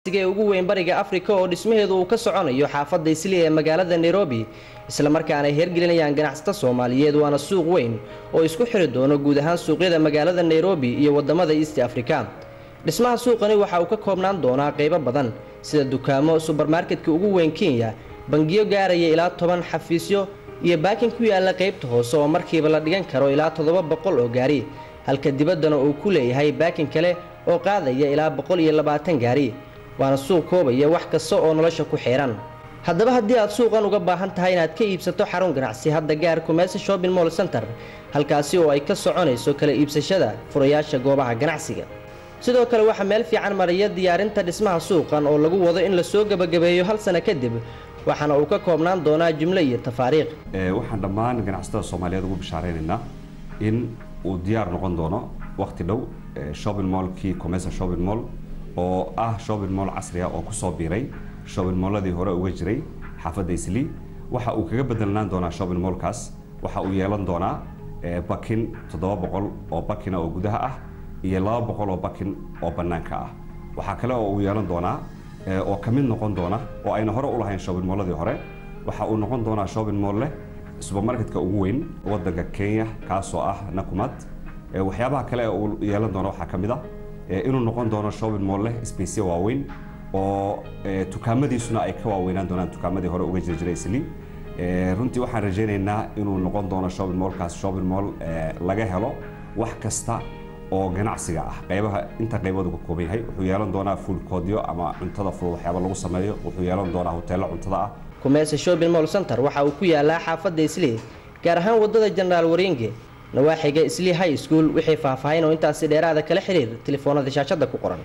ee ugu weyn bariga afrika oo dhismaheedu uu ka soconayo xaafadda isli ee magaalada nairobi islamarkaana ay hergelinayaan ganacsato soomaaliyeed waana suuq weyn oo isku xiri doono guud ahaan suuqyada magaalada nairobi iyo wadamada east africa dhismaha suuqani waxa uu ka koobnaan doonaa qaybo badan sida dukaamo subermarketka ugu weyn kenya bangiyo gaaraya ilaa toban xafiisyo iyo baakin ku yaala qaybta hoose oo markiiba la dhigan karo ilaa toddoba boqol oo gaari halka dibaddana uu ku leeyahay baakin kale oo qaadaya ilaa boqol iyo labaatan gaari waana suuq koobaya wax kasta oo nolosha ku xihan haddaba haddii aad suuqan uga baahan tahay inaad ka iibsato xarun ganacsi hadda gaar kumeesa shopping mall center halkaasi oo ay ka soconayso kala iibsashada furayaasha goobaha ganacsiga sidoo kale waxaa meel fiican maraya diyaarinta dhismaha suuqan oo lagu wado in lasoo gebagabeeyo hal sano kadib waxaana uu ka koobnaan doonaa jumlo iyo tafaariikh waxaan dhammaan ganacsatada soomaaliyeed ugu bishaaraynaynaa in uu diyaar noqon doono waqti dhow shopping mallkii comesa shopping mall oo ah shopping mall casriga oo kusoo biiray shopping malladii hore uga jiray xaafadda islii waxa uu kaga bedelnaan doonaa shopping mallkaas waxa uu yeelan doonaa bakin toddoba boqol oo bakina oo gudaha ah iyo laba boqol oo bakin oo bannaanka ah waxaa kale oo uu yeelan doonaa oo ka mid noqon doona oo ayna hore u lahayn shopping malladii hore waxa uu noqon doonaa shopping mall leh subermarketka ugu weyn waddanka kenya kaasoo ah nakumad waxyaabaha kale ee uu yeelan doono waxaa ka mid ah inuu noqon doono shopping mall leh spaceya waaweyn oo dukaamadiisuna ay ka waaweynaan doonaan dukaamadii hore uga jiri jiray isli runtii waxaan rajaynaynaa inuu noqon doono shopping mallkaas shopping mall laga helo wax kasta oo ganacsiga ah qaybaha inta qaybood uga kooban yahay wuxuu yeelan doonaa fuulkoodyo ama cuntada ful waxyaaba lagu sameeyo wuxuu yeelan doonaa hoteello cuntada ah kumeesa shopping mall center waxa uu ku yaalaa xaafadda islii gaar ahaan wadada jenaraal wareenge nawaaxiga islii high school wixii faahfaahin oo intaasi dheeraada kala xiriir telefoonada shaashadda ku qoran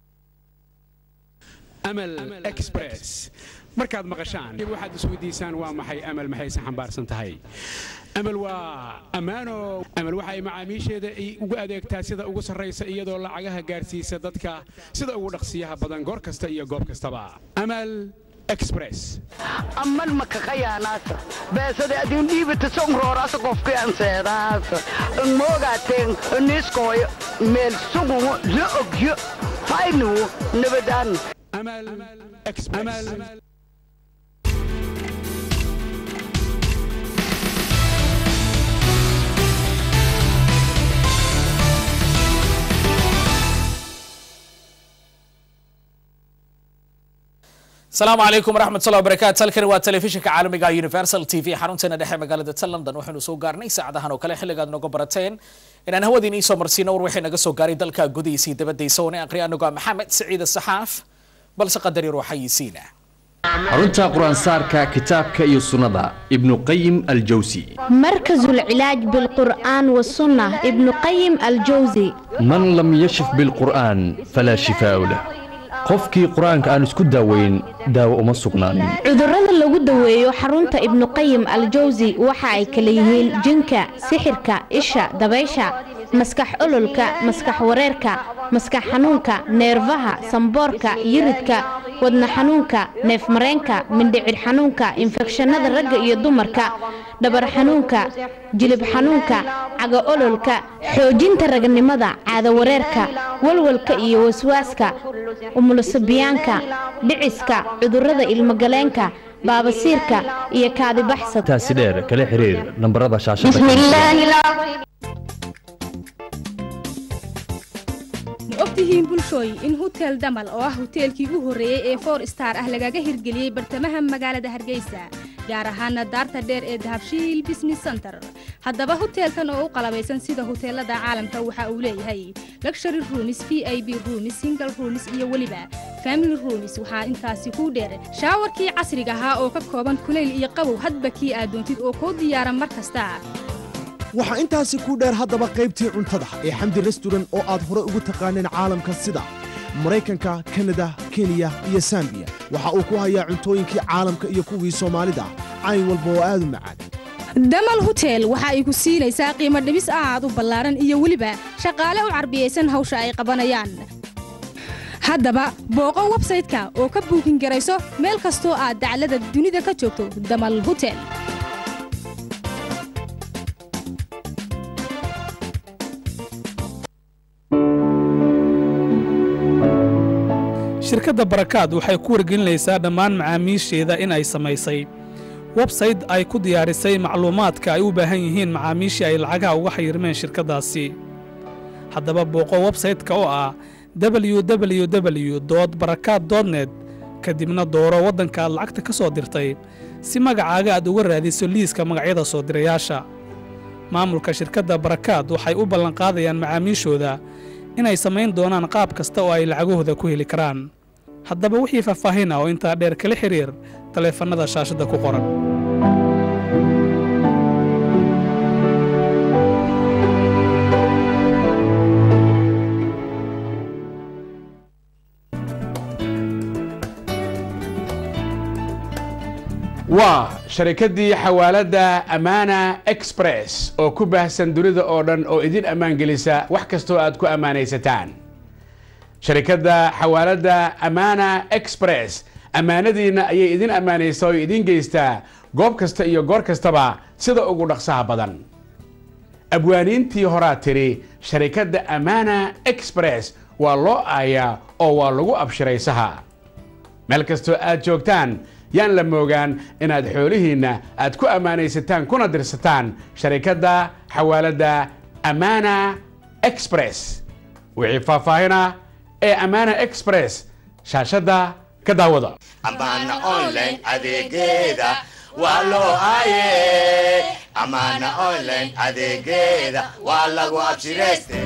amal express markaad maqashaan waxaad isweydiisaan waa maxay amal maxayse xambaarsan tahay amal waa ammaano amal waxa ay macaamiisheeda ugu adeegtaa sida ugu sarraysa iyadoo lacagaha gaarsiisa dadka sida ugu dhaqsiyaha badan goor kasta iyo goob kastaba amal express amman makaqayaanaasa beesada adin dhiibata songrooraasa qofkian seedaasa moogateen niskooyo meel sugumo la ogyo faynuwo nabadaan amal express asalaamu calaykum waraxmatullahi wabarakaatu halkani waa telefishinka caalamiga universal t v xarunteena dhexe magaalada ta london waxaynu soo gaarnay saacadahan oo kale xilligaad nooga barateen inaan hawadiin iisoo marsiino war waxay naga soo gaaray dalka gudihiisa iyo dabadiisa oona aqriya anigoo maxamed saciid saxaaf balse qadar yar waxayisiina xarunta qur-aansaarka kitaabka iyo sunnada ibnu qayim aljawsi مركز العلاج بالقرآن والسنة ابن قيم الجوزي man lam yashif bilqur'aan falaa shifaaءu lah qofkii qur-aanka aan isku daaweyn daawo uma sugnaanin cudurrada lagu daweeyo xarunta ibnu qayim aljawsi waxa ay kala yihiin jinka sixirka isha dabaysha maskax ololka maskax wareerka maskax xanuunka neerfaha samboorka yiridka wadna xanuunka neefmareenka mindhicir xanuunka infekshanada ragga iyo dumarka dhabar xanuunka jilib xanuunka caga ololka xoojinta ragnimada caado wareerka walwalka iyo waswaaska umulasabiyaanka dhiciska cudurrada ilmogaleenka baabasiirka iyo kaadibaxsad taasi dheer kala xiriir nambarada shaashada بسم الله العظيم ma ogtihiin bulshooy in hutel damal oo ah huteelkii u horreeyey ee four star ah lagaga hirgeliyey bartamaha magaalada hargeysa gaar ahaana daarta dheer ee dahabshiil business center haddaba huteelkan oo u qalabaysan sida huteelada caalamka waxa uu leeyahay luxury rooms v i b rooms single rooms iyo weliba family rooms waxaa intaasi kuu dheer shaawarkii casriga ahaa oo ka kooban kulayl iyo qabow hadba kii aad doontid oo kuu diyaara mar kasta waxaa intaasi ku dheer haddaba qaybtii cuntada ee xamdi restaurant oo aad hore ugu taqaaneen caalamka sida maraykanka kanada kenya iyo sambiya waxa uu ku hayaa cuntooyinkii caalamka iyo kuwii soomaalida cayn walba oo aad u macaan damal hutel waxa ay ku siinaysaa qiimo dhibis aad u ballaaran iyo weliba shaqaale u carbiyaysan hawsha ay qabanayaan haddaba booqo websayte-ka oo ka buukin garayso meel kastoo aad daclada dunida ka joogto damal hutel shirkadda barakaad waxay ku wargelinaysaa dhammaan macaamiisheeda in ay samaysay websayte ay ku diyaarisay macluumaadka ay u baahan yihiin macaamiishii ay lacagaha uga xayirmeen shirkaddaasi haddaba booqo websayte-ka oo ah www barakaad net kadibna dooro waddanka aad lacagta ka soo dirtay si magacaaga aad uga raadiso liiska magacyada soo dirayaasha maamulka shirkadda barakaad waxay u ballanqaadayaan macaamiishooda inay samayn doonaan qaab kasta oo ay lacagahooda ku heli karaan haddaba wixii faahfaahin ah oo intaa dheer kala xiriir taleefannada shaashadda ku qoran waa sharikaddii xawaaladda amaana express oo ku baahsan dunida oo dhan oo idin ammaan gelisa wax kastoo aad ku ammaanaysataan sharikadda xawaaladda amaana express ammaanadiinna ayay idin ammaanaysaa oo idin geystaa goob kasta iyo goor kastaba sida ugu dhaqsaha badan abwaaniintii horaa tiri sharikadda amaana express waa loo aayaa oo waa lagu abshiraysaha meel kastoo aad joogtaan yaan la moogaan inaad xoolihiinna aad ku ammaanaysataan kuna dirsataan sharikadda xawaaladda amaana express wixii faahfaahina ee amaana express shaashadda ka daawada amaana online adeegeeda waa loo aaye amaana online adeegeeda waa lagu abshirayste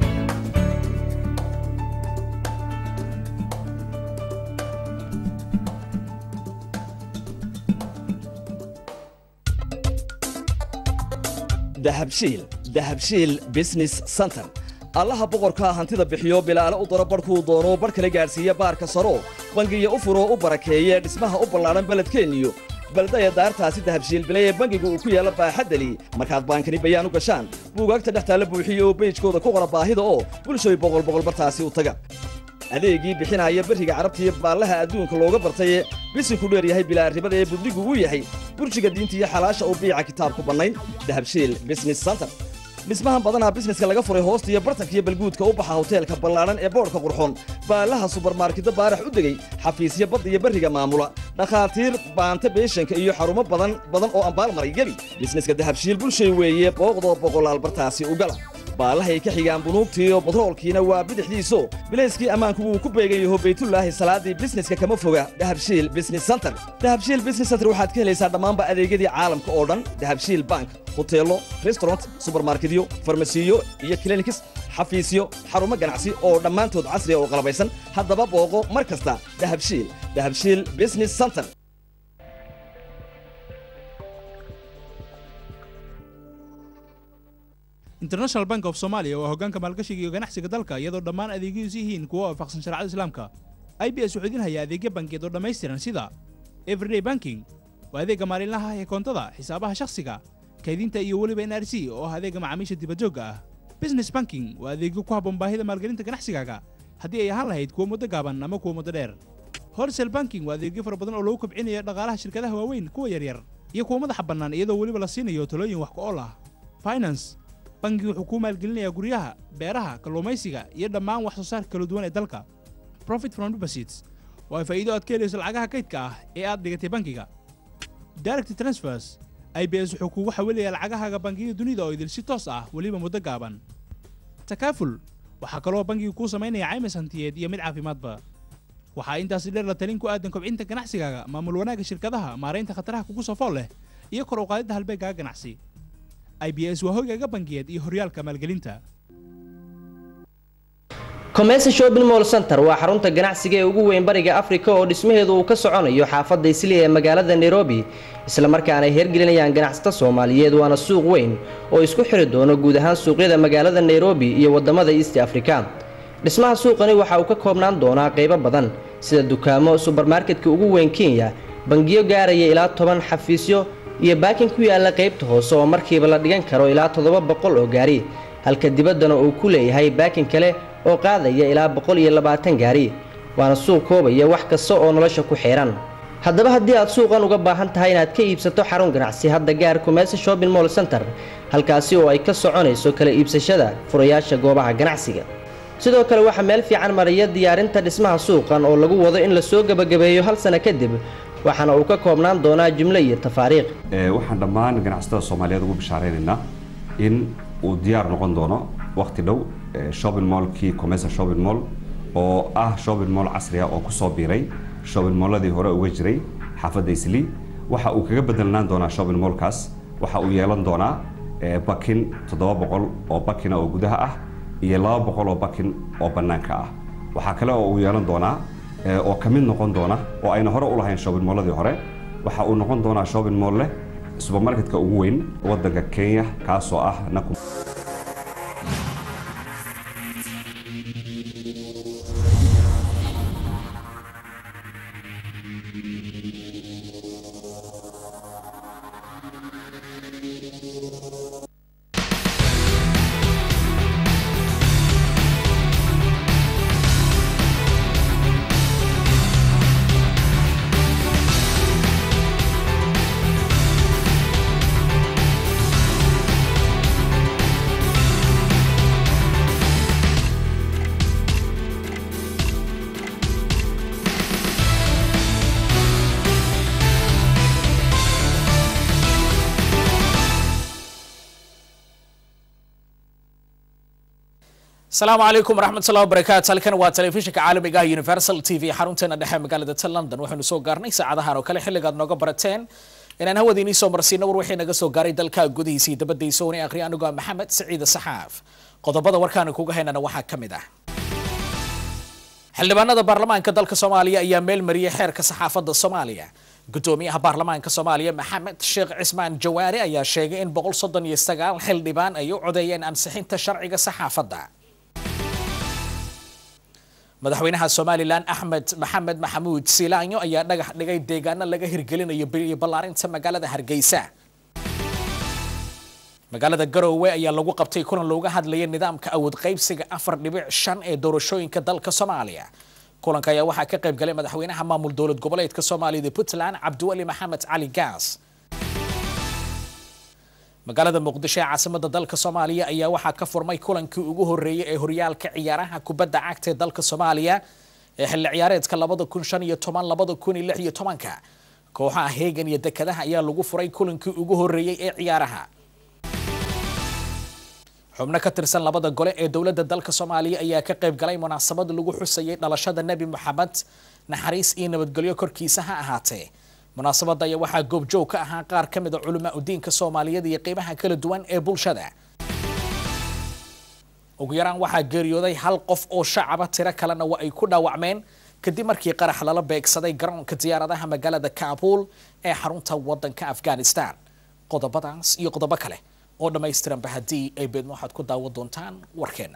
dahabshiil dahabshiil business center allaha boqorkaa hantida bixiyo bilaale u daro barhkuu doono barh kala gaadhsiiya baarka saro bangiya u furoo u barakeeye dhismaha u ballaadhan beledkeenniyo baldaya daartaasi dahabshiil bilay ee bangiga uu ku yaalla baaxaddali markaad baankani bayaan u gashaan buugaagta dhex taalla buuxiyo oo beyjkooda ku qora baahida oo bulshoy boqol boqol bartaasi u taga adeegii bixinaya beriga carabtiiyo baallaha adduunka looga bartaye bisinku dheer yahay bilaa ribada ee budligu uu yahay burjiga diinta iyo xalaasha uu biica kitaabku bannayn dahabshiil business center dhismahan badanaa bisneska laga furay hoosta iyo bartanka iyo balguudka u baxa hoteelka ballaadhan ee boodhka qurxoon baallaha subarmarketda baarax u degey xafiisyo badda iyo berriga maamula dhakhaatiir baanta beeshanka iyo xarumo badan badan oo ambaal maray gebi bisneska dahabshiil bulshay weeye booqdoo boqolaal bartaasi u gala baallahay ka xigaan bunuugtiiyo batroolkiina waa bidixdiiso bilayskii ammaanku wuu ku beegan yaho baytullaahi salaaddii bisneska kama foga dahabshiil business center dahabshiil business center waxaad ka helaysaa dhammaanba adeegyadii caalamka oo dhan dahabshiil bank hoteello restaurant subarmarketyo farmasiyo iyo klinikis xafiisyo xarumo ganacsi oo dhammaantood casriya oo qalabaysan haddaba booqo mar kasta dahabshiil dahabshiil business center international bank of somalia waa hoggaanka maalgashiga iyo ganacsiga dalka iyadoo dhammaan adeegyadiisu yihiin kuwo waafaqsan sharcada islaamka i b s wuxuu idin hayaa adeegyo bankiyeed oo dhammaystiran sida everyday banking waa adeegga maalinlaha ah ee koontada xisaabaha shakhsiga kaydinta iyo weliba n r c oo ah adeegga macaamiisha dibadjoogga ah business banking waa adeegyo ku habboon baahida maalgelinta ganacsigaaga haddii ay ahaan lahayd kuwa muddo gaaban ama kuwa muddo dheer wholesale banking waa adeegyo fara badan oo lagu kobcinayo dhaqaalaha shirkadaha waaweyn kuwa yaryar iyo kuwa madaxa bannaan iyadoo weliba la siinayo talooyin wax ku ool ah finance bangigu wuxuu kuu maalgelinayaa guryaha beeraha kalluumaysiga iyo dhammaan wax soo saarka kala duwan ee dalka profit from deposits waa faa'iido aad ka helayso lacagaha kaydka ah ee aad dhigatay bangiga direct transfers i b s wuxuu kuugu xawilaya lacagahaaga bangiyada dunida oo idil si toos ah weliba muddo gaaban takaaful waxaa kaloo bangigu kuu samaynaya caymis hantiyeed iyo mid caafimaadba waxaa intaasi dheer la talin ku aadan kobcinta ganacsigaaga maamul wanaagga shirkadaha maaraynta khataraha kugu soo fool leh iyo kor u qaadidda halbeegaaga ganacsi i b s waa hoygaaga bangiyeed iyo horyaalka maalgelinta commerce shopping mall center waa xarunta ganacsiga ee ugu weyn bariga afrika oo dhismaheedu uu ka soconayo xaafadda isli ee magaalada nairobi islamarkaana ay hergelinayaan ganacsato soomaaliyeed waana suuq weyn oo isku xiri doono guud ahaan suuqyada magaalada nairobi iyo wadamada east africa dhismaha suuqani waxa uu ka koobnaan doonaa qaybo badan sida dukaamo subarmarketka ugu weyn kenya bangiyo gaaraya ilaa toban xafiisyo iyo baakin ku yaalla qaybta hoose oo markiiba la dhigan karo ilaa toddoba boqol oo gaari halka dibaddana uu ku leeyahay baakin kale oo qaadaya ilaa boqol iyo labaatan gaari waana suuq koobaya wax kasta oo nolosha ku xihan haddaba haddii aad suuqan uga baahan tahay inaad ka iibsato xarun ganacsi hadda gaar kumeyse shopping mall center halkaasi oo ay ka soconayso kala iibsashada furayaasha goobaha ganacsiga sidoo kale waxaa meel fiican maraya diyaarinta dhismaha suuqan oo lagu wado in lasoo gebagabeeyo hal sano kadib waxaana uu ka koobnaan doonaa jimlo iyo tafaariiq waxaan dhammaan ganacsatada soomaaliyeed ugu bishaareynayna in uu diyaar noqon doono waqti dhow shopping mallkii commercial shopping mall oo ah shopping mall casri ah oo kusoo biiray shopping malladii hore uga jiray xaafadda islii waxa uu kaga bedelnaan doonaa shopping mallkaas waxa uu yeelan doonaa bakin toddoba boqol oo bakina oo gudaha ah iyo laba boqol oo bakin oo bannaanka ah waxaa kale oo uu yeelan doonaa oo ka mid noqon doona oo ayna hore u lahayn shopping malladii hore waxa uu noqon doonaa shopping mall leh subermarketka ugu weyn waddanka kenya kaasoo ah nakum asalaamu calaykum waraxmatullahi wabarakaatu halkan waa telefishinka caalamiga ah universal t v xarunteena dhexe magaalada ta london waxaynu soo gaarnay saacadahan oo kale xilligaad nooga barateen inaan hawadiinii soo marsiino war wixii naga soo gaaray dalka gudihiisa iyo dabadiisa una akhriya anigoo maxamed saciide saxaaf qodobada warkaanu kuga haynana waxaa ka mid ah xildhibaanada baarlamaanka dalka soomaaliya ayaa meel mariyay xeerka saxaafadda soomaaliya gudoomiyaha baarlamaanka soomaaliya maxamed sheekh cismaan jawaari ayaa sheegay in boqol soddon iyo sagaal xildhibaan ay u codeeyeen ansixinta sharciga saxaafadda madaxweynaha somalilan axmed maxamed maxamuud siilaanyo ayaa dhagax dhigay deegaano laga hirgelinayo iyo ballaarinta magaalada hargeysa magaalada garoowe ayaa lagu qabtay kulan looga hadlayay nidaamka awood qaybsiga afar dhibic shan ee doorashooyinka dalka soomaaliya kulanka ayaa waxaa ka qayb galay madaxweynaha maamul dowlad goboleedka soomaaliyada puntland cabdiweli maxamed cali gaas magaalada muqdisho ee caasimada dalka soomaaliya ayaa waxaa ka furmay kulankii ugu horeeyay ee horyaalka ciyaaraha kubadda cagta ee dalka soomaaliya ee xilli ciyaareedka labada kun shan iyo toban labada kun iyo lix iyo tobanka kooxaha heegan iyo dekadaha ayaa lagu furay kulankii ugu horeeyey ee ciyaaraha xubno ka tirsan labada gole ee dowladda dalka soomaaliya ayaa ka qayb galay munaasabad lagu xusayay dhalashada nebi moxamed naxariis iyo nabadgelyo korkiisa ha ahaatee munaasabadda ayaa waxaa goobjoog ka ahaa qaar ka mid a culamaa udiinka soomaaliyeed iyo qeybaha kala duwan ee bulshada ugu yaraan waxaa geeriyooday hal qof oo shacaba tiro kalena waa ay ku dhaawacmeen kadib markii qarax lala beegsaday garoonka diyaaradaha magaalada kaabuul ee xarunta waddanka afghanistan qodobadaas iyo qodobo kale oo dhammaystiranba haddii ay beedmo waxaad ku daawan doontaan warkeenna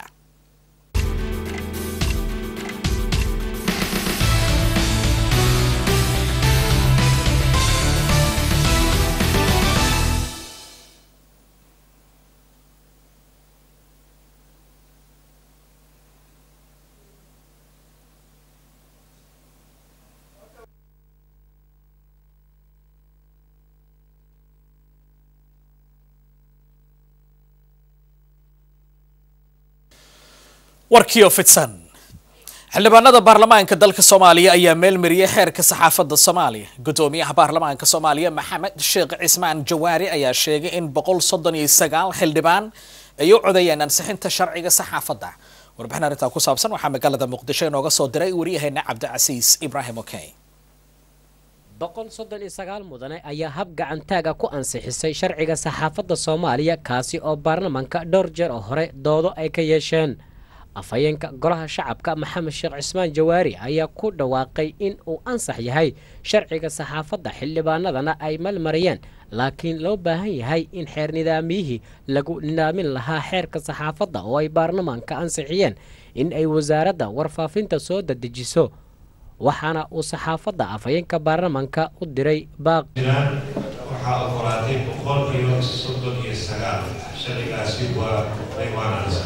warkiio fidsan xildhibaanada baarlamaanka dalka soomaaliya ayaa meel mariyay xeerka saxaafadda soomaaliya gudoomiyaha baarlamaanka soomaaliya maxamed sheekh cismaan jawaari ayaa sheegay in boqol soddon iyo sagaal xildhibaan ay u codeeyeen ansixinta sharciga saxaafadda warbixin arrintaa ku saabsan waxaa magaalada muqdisho inooga soo diray waryaheena cabdicasiis ibraahim okey boqol soddon iyo sagaal mudane ayaa hab gacantaaga ku ansixisay sharciga saxaafadda soomaaliya kaasi oo baarlamaanka dhowr jeer oo hore doodo ay ka yeesheen afhayeenka golaha shacabka maxamed sheekh cismaan jawaari ayaa ku dhawaaqay in uu ansax yahay sharciga saxaafadda xildhibaanadana ay malmariyeen laakiin loo baahan yahay in xeer nidaamiyihii lagu nidaamin lahaa xeerka saxaafadda oo ay baarlamaanka ansixiyeen in ay wasaaradda warfaafinta soo dadejiso waxaana uu saxaafadda afhayeenka baarlamaanka u diray baaq waxaa ogolaatay boqolkiiba soddon iyo sagaal sharcigaasi waa imaanaysa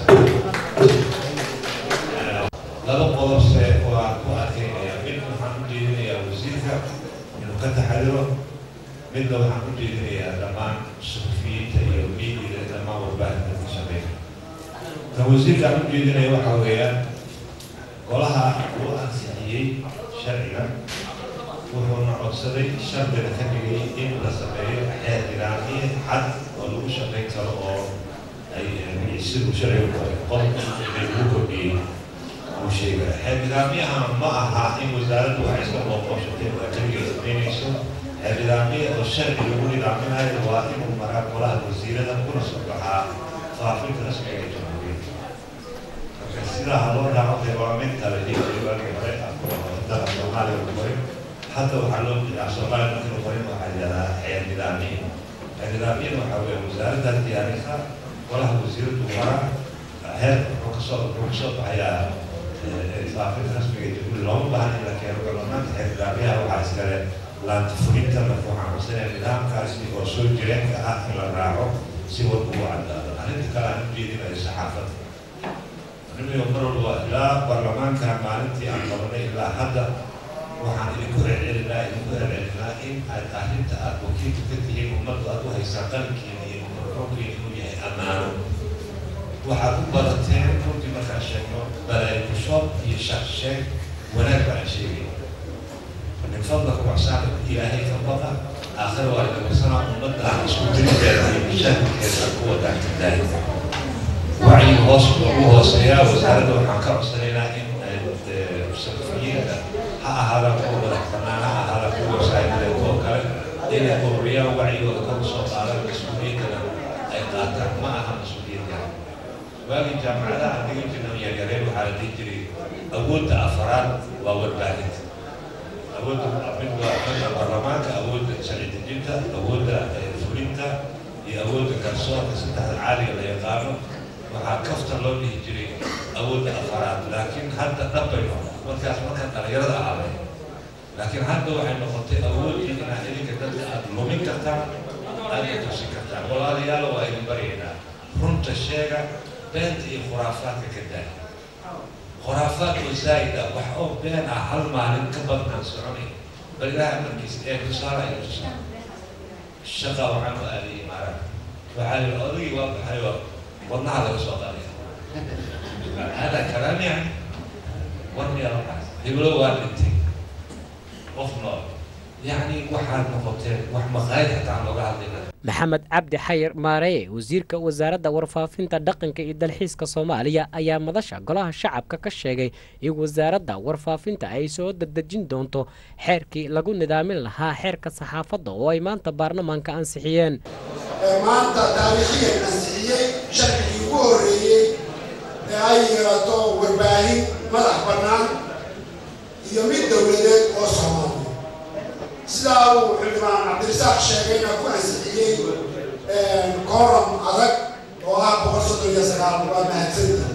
laba qodobse oo aan ku adkaynaya mid waxaan u jeedinayaa wasiirka inuu ka taxadiro midna waxaan u jeedinayaa dhammaan suxufiyiinta iyo miidiga dhammaan warbaahinta ka shaqeeya kan wasiirka aan u jeedinaya waxaa weeyaan golaha uu ansixiyey sharciga wuxuuna codsaday shardiga ka dhigay in la sameeyo xeer nidaamyo cad oo lagu shaqayn karo oo ay siduu sharcigu qoray qodobka lagu kordhiyey uu sheegaya xeer nidaamyaha ma aha in wasaaraddu wax iska booqooshatay oo keligeed samaynayso xeer nidaamyo oo sharci lagu nidaaminayo waa inuu maraa golaha wasiirada kuna soo baxaa faafinta rasmiga ee jamhuuriyadda marka sidaa loo dhaco developmenta la dhihi waagii hore dalka soomaaliya lagu qoray hadda waxaa loo bixiyaa soomaaliya markii lagu qorin waxaa yidhahdaa xeer nidaamiye xeer nidaamiyada waxaa weeye wasaaradda diyaarisa golaha wasiiradu mara heer wuxuu kasoo wuxuu kasoo baxayaa faafinta rasmiga ee jamhuuriya looma baahan in la keeno baarlamaanka xeer nidaamyaha waxaa iskale laanta fulinta marka waxaan codsanaya nidaamkaasi oo soo jireenka ah in la raaco si war ugu caddaado arrinta kale aan ujeedinayo saxaafadda arrimiyo mar walba ilaa baarlamaanka maalintii aan qabanay ilaa hadda waxaan idinku celcelinaa idinku celcelinaa in aad arrinta aad wakiilka ka tihiin ummaddu aad u haysaan qalinkiina iyo mikrofoonkiina inuu yahay ammaano waxaad u badateen runtii markaan sheegno balaaykushood iyo shaksheeg wanaag baan sheegay min fadlaka waxsaana ilaahay ka baqa aakhir waa lagasana ummadda isku dirideeda iyo mashaakilkeeda ku wadaagtadaay wacyi hoos ugu hooseeyaa wasaaradda waxaan ka codsanaynaa in safiyiinta ha ahaadaan kuwa madax bannaan ha ahaadaan kuwa wasaaideed oo kale inay ururiyaan wacyigooda kor usoo qaadaan mas-uuliyaddana ay qaataan ma aha mas-uuliyad yar waagii jaamacadaha aan dhigan jirnay yaryareen waxaa la dhihi jiray awoodda afaraad waa warbaahinta awoodda mid waa midda baarlamaanka awoodda sharci dejinta awoodda fulinta iyo awoodda garsoorka saddexda caaliga la yaqaano waxaa kafta loo dhihi jiray awoodda afaraad laakiin hadda dhabbay noqon markaas markaan dhalinyarada ahaaday laakiin hadda waxay noqotay awooddii inaad idinka dadka aad lumin kartaan aadna tusin kartaan walaalayaal waa idin baryaynaa runta sheega beenta iyo khuraafaadka ka daaya khuraafaad oo zaa'id ah wax oo been ah hal maalin ka badan aan soconay bal ilaahay amarkiisa ee tusaale ay tusaa shaqa waxaan u aaday imaaraan waxaa yidhi odagii waa baxay oo wadnaha laga soo qaaday hada kalaam yani warniya waxaas hiblo waa dhintay qof nool yacni waxaad noqoteen wax maqaayad xataa aan looga hadlayna maxamed cabdi xayir maareye wasiirka wasaaradda warfaafinta dhaqanka iyo dalxiiska soomaaliya ayaa madasha golaha shacabka ka sheegay in wasaaradda warfaafinta ay soo dadejin doonto xeerkii lagu nidaamin lahaa xeerka saxaafadda oo ay maanta baarlamaanka ansixiyeen maanta taariikhiyan ansixiyey sharcigii ugu horreeyey ee ay yeelato warbaahin madax bannaan iyo mid dowladeed oo soomaaliya sidaa uu xildhibaan cabdirasaaq sheegayna ku ansixiyey kooram adag oo ah boqol soddon iyo sagaal waa mahadsantii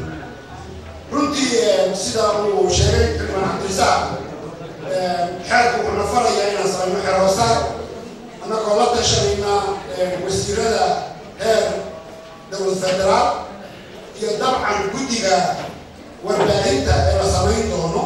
runtii sida uu sheegay xildhibaan cabdirasaaq xeerku wuxuu nafarayaa inaan samayno xeroosaar annagoo la tashanayna wasiirada heer dowlad federaal iyo dabcan guddiga warbaahinta ee la samayn doono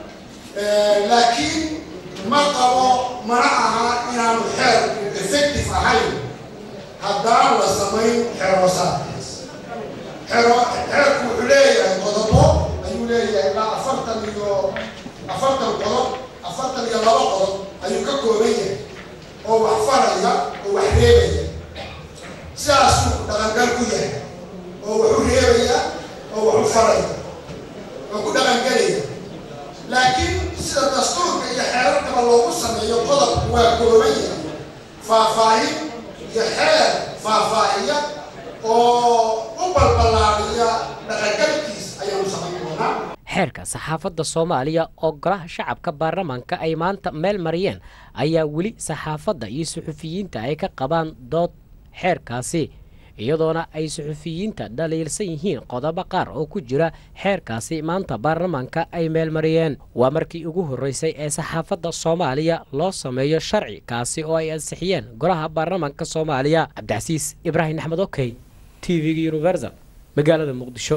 laakiin ma qabo mana aha inaanu xeerku effective ahayn haddaan la samayn xeroosaarkaas xero xeerku wuxuu leeyahay qodobo ayuu leeyahay ilaa afartan iyo afartan qodob afartan iyo laba qodob ayuu ka kooban yahay oo wax faraya oo wax reebaya sidaasuu dhaqangal ku yahay oo wuxuu reebaya oo waxu faraya oo ku dhaqangelaya laakiin sida dastuurka iyo xeerarkaba loogu sameeyo qodobku waa kooban yahay faahfaahin iyo xeer faahfaahiya oo u balballaadiya dhaqangalkiis ayaanu samayn doonaa xeerka saxaafadda soomaaliya oo golaha shacabka baarlamaanka ay maanta meel mariyeen ayaa weli saxaafadda iyo suxufiyiinta ay ka qabaan dood xeerkaasi iyadoona ay suxufiyiinta dhaliilsan yihiin qodobo qaar oo ku jira xeerkaasi maanta baarlamaanka ay meel mariyeen waa markii ugu horreysay ee saxaafadda soomaaliya loo sameeyo sharci kaasi oo ay ansixiyeen golaha baarlamaanka soomaaliya cabdicasiis ibraahim axmed okey t v-ga universal magaalada muqdisho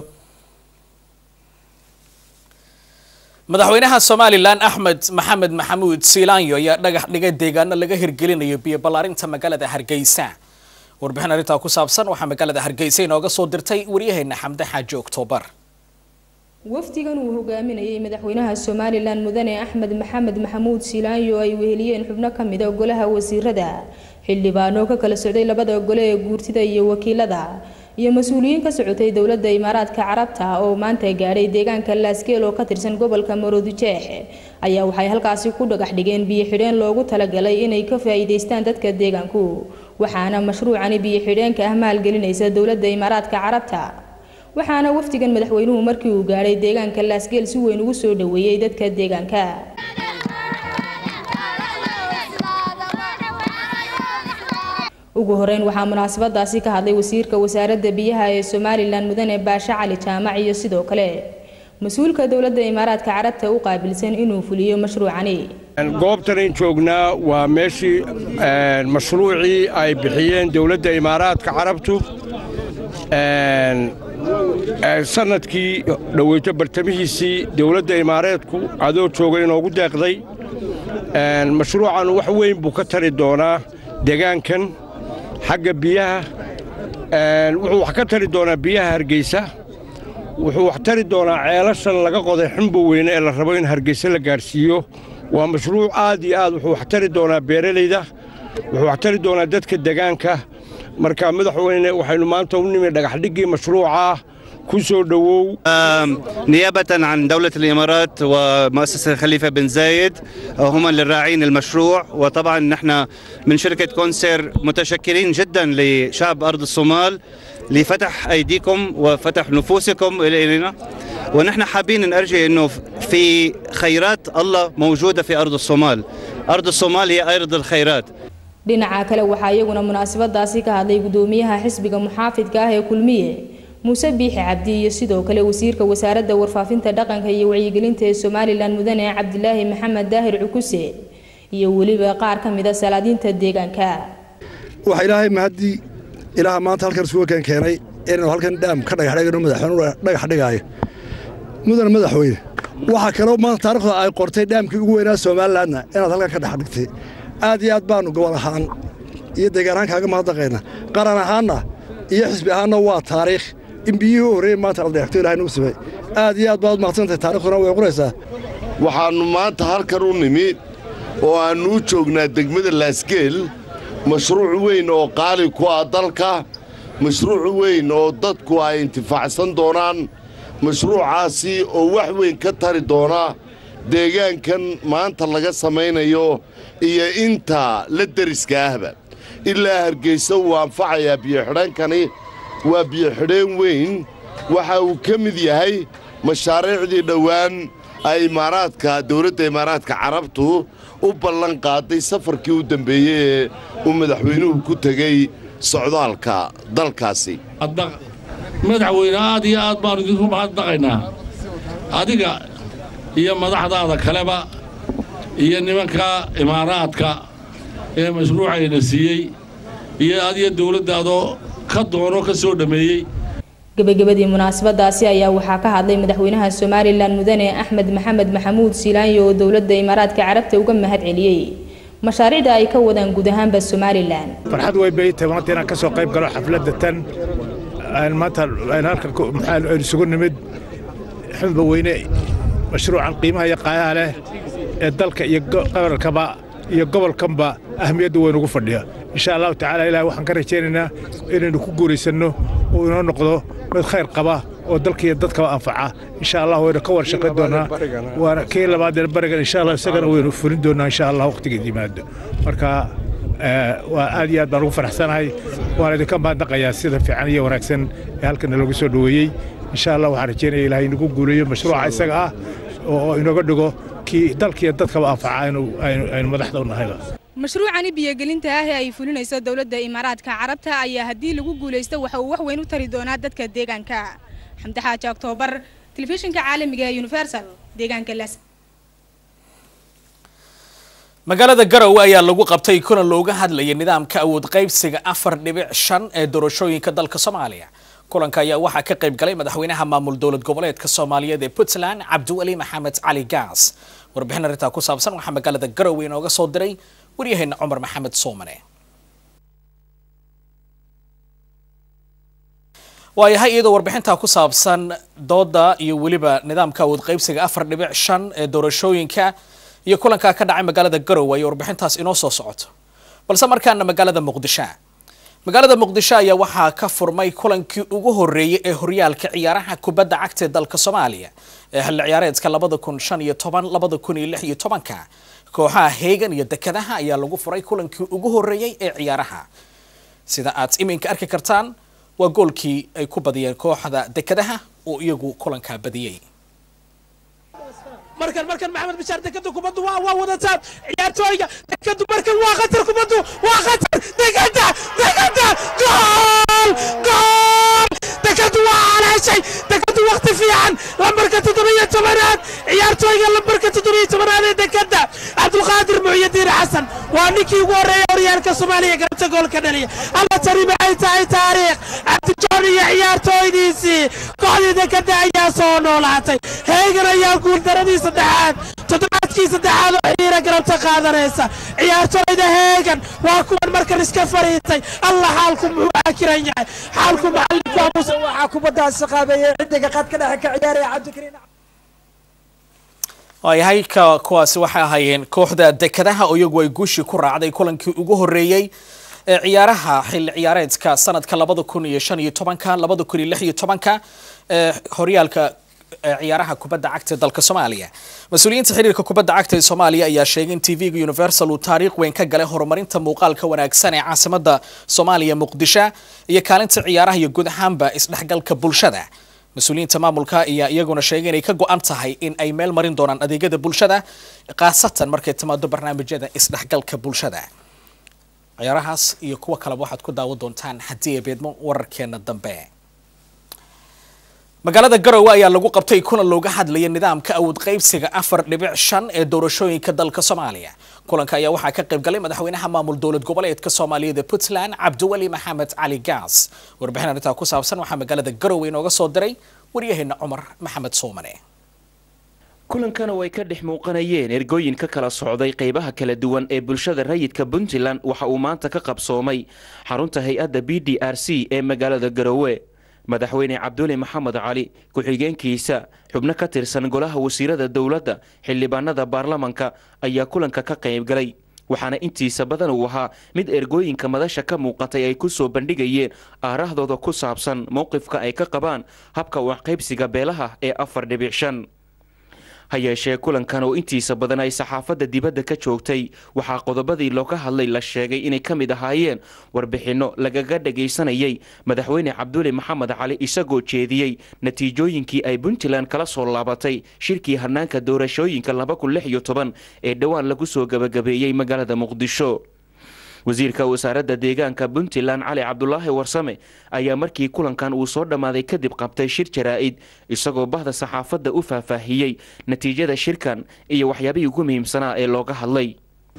madaxweynaha somalilan axmed maxamed maxamuud siilaanyo ayaa dhagax dhigay deegaano laga hirgelinayo biyo ballaarinta magaalada hargeysa warbixin arrintaa ku saabsan waxaa magaalada hargeysa inooga soo dirtay waryaheena xamde xaaji oktoobar wafdigan uu hogaaminayay madaxweynaha somalilan mudane axmed maxamed maxamuud silaanyo ay weheliyeen xubno ka mida golaha wasiirada xildhibaano ka kala socday labada gole ee guurtida iyo wakiilada iyo mas-uuliyiin ka socotay dowladda imaaraadka carabta oo maanta gaadhay deegaanka laasgeel oo ka tirsan gobolka maroodijeex ayaa waxay halkaasi ku dhagax dhigeen biyo xidheen loogu talagalay inay ka faa'iidaystaan dadka deegaanku waxaana mashruucani biyo xidheenka ah maalgelinaysa dowladda imaaraadka carabta waxaana wafdigan madaxweynuhu markii uu gaadhay deegaanka laasgeel si weyn ugu soo dhoweeyey dadka deegaanka ugu horeyn waxaa munaasabadaasi ka hadlay wasiirka wasaaradda biyaha ee somalilan mudane baashe cali jaamac iyo sidoo kale mas-uulka dowladda imaaraadka carabta u qaabilsan inuu fuliyo mashruucani goobtanan joognaa waa meeshii mashruucii ay bixiyeen dowladda imaaraadka carabtu sanadkii dhoweyto bartamihiisii dowladda imaareedku adoo jooga inoogu deeqday mashruucan wax weyn buu ka tari doonaa deegaankan xagga biyaha wuxuu wax ka tari doonaa biyaha hargeysa wuxuu wax tari doonaa ceelashan laga qoday xumbo weyne ee la rabo in hargeysa la gaadhsiiyo waa mashruuc aad iyo aad wuxuu wax tari doonaa beeralayda wuxuu wax tari doonaa dadka deegaanka marka madaxweyne waxaynu maanta u nimi dhagaxdhiggii mashruuca كوسو دو نيابة عن دولة الإمارات ومؤسسة خليفة بن زايد هم الراعين المشروع وطبعا نحن من شركة كونسير متشكرين جدا لشعب أرض الصومال لفتح أيديكم وفتح نفوسكم إلينا ونحن حابين نرجع أنه في خيرات الله موجودة في أرض الصومال أرض الصومال هي أرض الخيرات dhinaca kale waxaa iyaguna munaasabadaasi ka hadlay gudoomiyaha xisbiga muxaafidka ah ee kulmiye muuse biixi cabdi iyo sidoo kale wasiirka wasaaradda warfaafinta dhaqanka iyo wacyigelinta ee somalilan mudane cabdilaahi maxamed daahir cukuse iyo weliba qaar ka mida salaadiinta deegaanka waxaa ilaahay mahaddii ilaaha maanta halkan isugu keen keenay inaynu halkan dhaam ka dhagaxdhigano madaxweynuhu dhagax dhigaayo mudane madaxweyne waxaa kaloo maanta taariikhda ay qortay dhaamkii ugu weynaa somalilanna inaad halkan ka dhex dhigtay aad iyo aad baannu gobol ahaan iyo deegaan ahaan kaaga mahadnaqaynaa qaran ahaanna iyo xisbi ahaanna waa taariikh in biyihii u horreeyey maanta la dheexto ilahay nagu simay aad iyo aad baad mahadsantahay taarikhduna way qoraysaa waxaannu maanta halkan u nimi oo aannu u joognaa degmada laasgeel mashruuc weyn oo qaali ku ah dalka mashruuc weyn oo dadku ay intifaacsan doonaan mashruucaasi oo wax weyn ka tari doona deegaankan maanta laga samaynayo iyo inta la deriska ahba ilaa hargeysa wuu anfacayaa biyoxidhaankani waa biyoxidheen weyn waxa uu ka mid yahay mashaariicdii dhowaan ay imaaraadka dowladda imaaraadka carabtu u ballan qaaday safarkii u dambeeyey ee uu madaxweynuhu ku tegey socdaalka dalkaasi madaxweyne aad iyo aad baannu idinku mahadnaqaynaa adiga iyo madaxdaada kaleba iyo nimanka imaaraadka ee mashruucayna siiyey iyo adiyo dowladdaadoo ka doono ka soo dhammeeyey gabagabadii munaasabadaasi ayaa waxaa ka hadlay madaxweynaha somalilan mudane axmed maxamed maxamuud silaanyo oo dowladda imaaraadka carabta uga mahad celiyey mashaariicda ay ka wadaan guud ahaanba somalilan farxad way bay tahay maanta inaan ka soo qayb galo xafladda tan maanta halkan aynu isugu nimid xunba weyne mashruucan qiimaha iyo qaayaha leh ee dalka iyo qabarkaba iyo gobolkanba ahmiyadda weyn ugu fadhiya insha allahu tacaala ilaah waxaan ka rajaynaynaa inaynu ku guuraysanno oo inoo noqdo mid khayr qaba oo dalka iyo dadkaba anfaca insha allah waynu ka warshaqayn doonaa waana kii labaadeen barigan insha allah isagana waynu fulin doonaa insha allah waqtigeed yimaado marka waa aad iyo aad baan ugu faraxsanahay waan idinka mahadnaqayaa sida fiican iyo wanaagsan ee halkan loogu soo dhoweeyey insha allah waxaan rajaynaya ilahay inagu guuleeyo mashruuca isaga ah oo inooga dhigo kii dalkiiyo dadkaba anfaca aynu madaxda u nahayba mashruucani biyogelinta ah ee ay fulinayso dowladda imaaraadka carabta ayaa haddii lagu guulaysto waxa uu wax weyn u tari doonaa dadka deegaanka xamdi xaaji oktoobar telefishinka caalamiga ee universal deegaanka las magaalada garowe ayaa lagu qabtay kulan looga hadlayay nidaamka awood qaybsiga afar dhibic shan ee doorashooyinka dalka soomaaliya kulanka ayaa waxaa ka qayb galay madaxweynaha maamul dowlad goboleedka soomaaliyeed ee puntland cabdiweli maxamed cali gaas warbixin arrintaa ku saabsan waxaa magaalada garowe inooga soo diray waryaheena cumar maxamed soomane waayahay iyadoo warbixintaa ku saabsan dooda iyo weliba nidaamka awood qaybsiga afar dhibic shan ee doorashooyinka iyo kulankaa ka dhacay magaalada garowe ay warbixintaas inoo soo socoto balse markaana magaalada muqdisho magaalada muqdisho ayaa waxaa ka furmay kulankii ugu horeeyey ee horyaalka ciyaaraha kubadda cagta ee dalka soomaaliya ee xilli ciyaareedka labada kun shan iyo toban labada kun iyo lix iyo tobanka kooxaha heegan iyo dekadaha ayaa lagu furay kulankii ugu horeeyey ee ciyaaraha sida aad iminka arki kartaan waa goolkii ay ku badiyeen kooxda dekadaha oo iyagu kulankaa badiyey markan markan maxamed bishaar dekada kubaddu waa waa wadataan ciyaartooyga dekadu markan waa khatar kubaddu waa khatar dekada dekada gool gool dekadu waa calaashay dekadu waqti fiican lambarka toddobiyo tobanaad ciyaartooyga lambarka toddobiyo tobanaad ee dekada cabdulqaadir muxyidiin xasan waa ninkii ugu horreeya horyaalka soomaaliya garabta goolka dhaliya alla tani maxay tahay taariikh cabdijoon iyo ciyaartooydiisii kooxdii dekada ayaa soo noolaatay heegan ayaa guuldaradii saddexaad toddobaadkii saddexaad oo xiira garabta qaadanaysa ciyaartooyda heegan waa kuwan markan iska fariitay alla xaalku muxuu aakiran yahay xaalku macalinku waxaa kubaddaasi qaabeeyey xidiga qad ka dhexe ka ciyaaraya cabdikariin waayahay ka kuwaasi waxay ahaayeen kooxda dekadaha oo iyagu ay guushii ku raacday kulankii ugu horeeyey ee ciyaaraha xilli ciyaareedka sanadka labada kun iyo shan iyo tobanka labada kun iyo lix iyo tobanka ee horyaalka ciyaaraha kubadda cagta ee dalka soomaaliya mas-uuliyiinta xiriirka kubadda cagta ee soomaaliya ayaa sheegay in tv-ga universal uu taariikh weyn ka galay horumarinta muuqaalka wanaagsan ee caasimada soomaaliya muqdisho iyo kaalinta ciyaaraha iyo guud ahaanba isdhexgalka bulshada mas-uuliyiinta maamulka ayaa iyaguna sheegay inay ka go-an tahay in ay meel marin doonaan adeegyada bulshada khaasatan markay timaado barnaamijyada isdhexgalka bulshada ciyaarahaas iyo kuwa kaleba waxaad ku daawan doontaan haddii ay beedmo wararkeena dambe magaalada garowe ayaa lagu qabtay kulan looga hadlaya nidaamka awood qaybsiga afar dhibic shan ee doorashooyinka dalka soomaaliya kulanka ayaa waxaa ka qayb galay madaxweynaha maamul dowlad goboleedka soomaaliyeed ee puntland cabdiweli maxamed cali gaas warbixin arrintaa ku saabsan waxaa magaalada garowe inooga soo diray waryaheena cumar maxamed soomane kulankana way ka dhex muuqanayeen ergooyin ka kala socday qaybaha kala duwan ee bulshada rayidka puntland waxa uu maanta ka qabsoomay xarunta hay-adda b d r c ee magaalada garowe madaxweyne cabduli maxamed cali ku-xigeenkiisa xubno ka tirsan golaha wasiirada dowladda xildhibaanada baarlamanka ayaa kulanka ka qaybgalay waxaana intiisa badan uu ahaa mid ergooyinka madasha ka muuqatay ay ku soo bandhigayeen aarahdooda ku saabsan mowqifka ay ka qabaan habka waxqaybsiga beelaha ee afar dhibic shan ha yeeshee kulankan oo intiisa badan ay saxaafadda dibadda ka joogtay waxaa qodobadii looga hadlay la sheegay inay ka mid ahaayeen warbixinno lagaga dhagaysanayay madaxweyne cabduli maxamed cali isagoo jeediyey natiijooyinkii ay puntland kala soo laabatay shirkii hanaanka doorashooyinka ee dhowaan lagu soo gabagabeeyey magaalada muqdisho wasiirka wasaaradda deegaanka puntland cali cabdulaahi warsame ayaa markii kulankan uu soo dhammaaday kadib qabtay shir jaraa-id isagoo bahda saxaafadda u faahfaahiyey natiijada shirkan iyo waxyaabihii ugu muhiimsanaa ee looga hadlay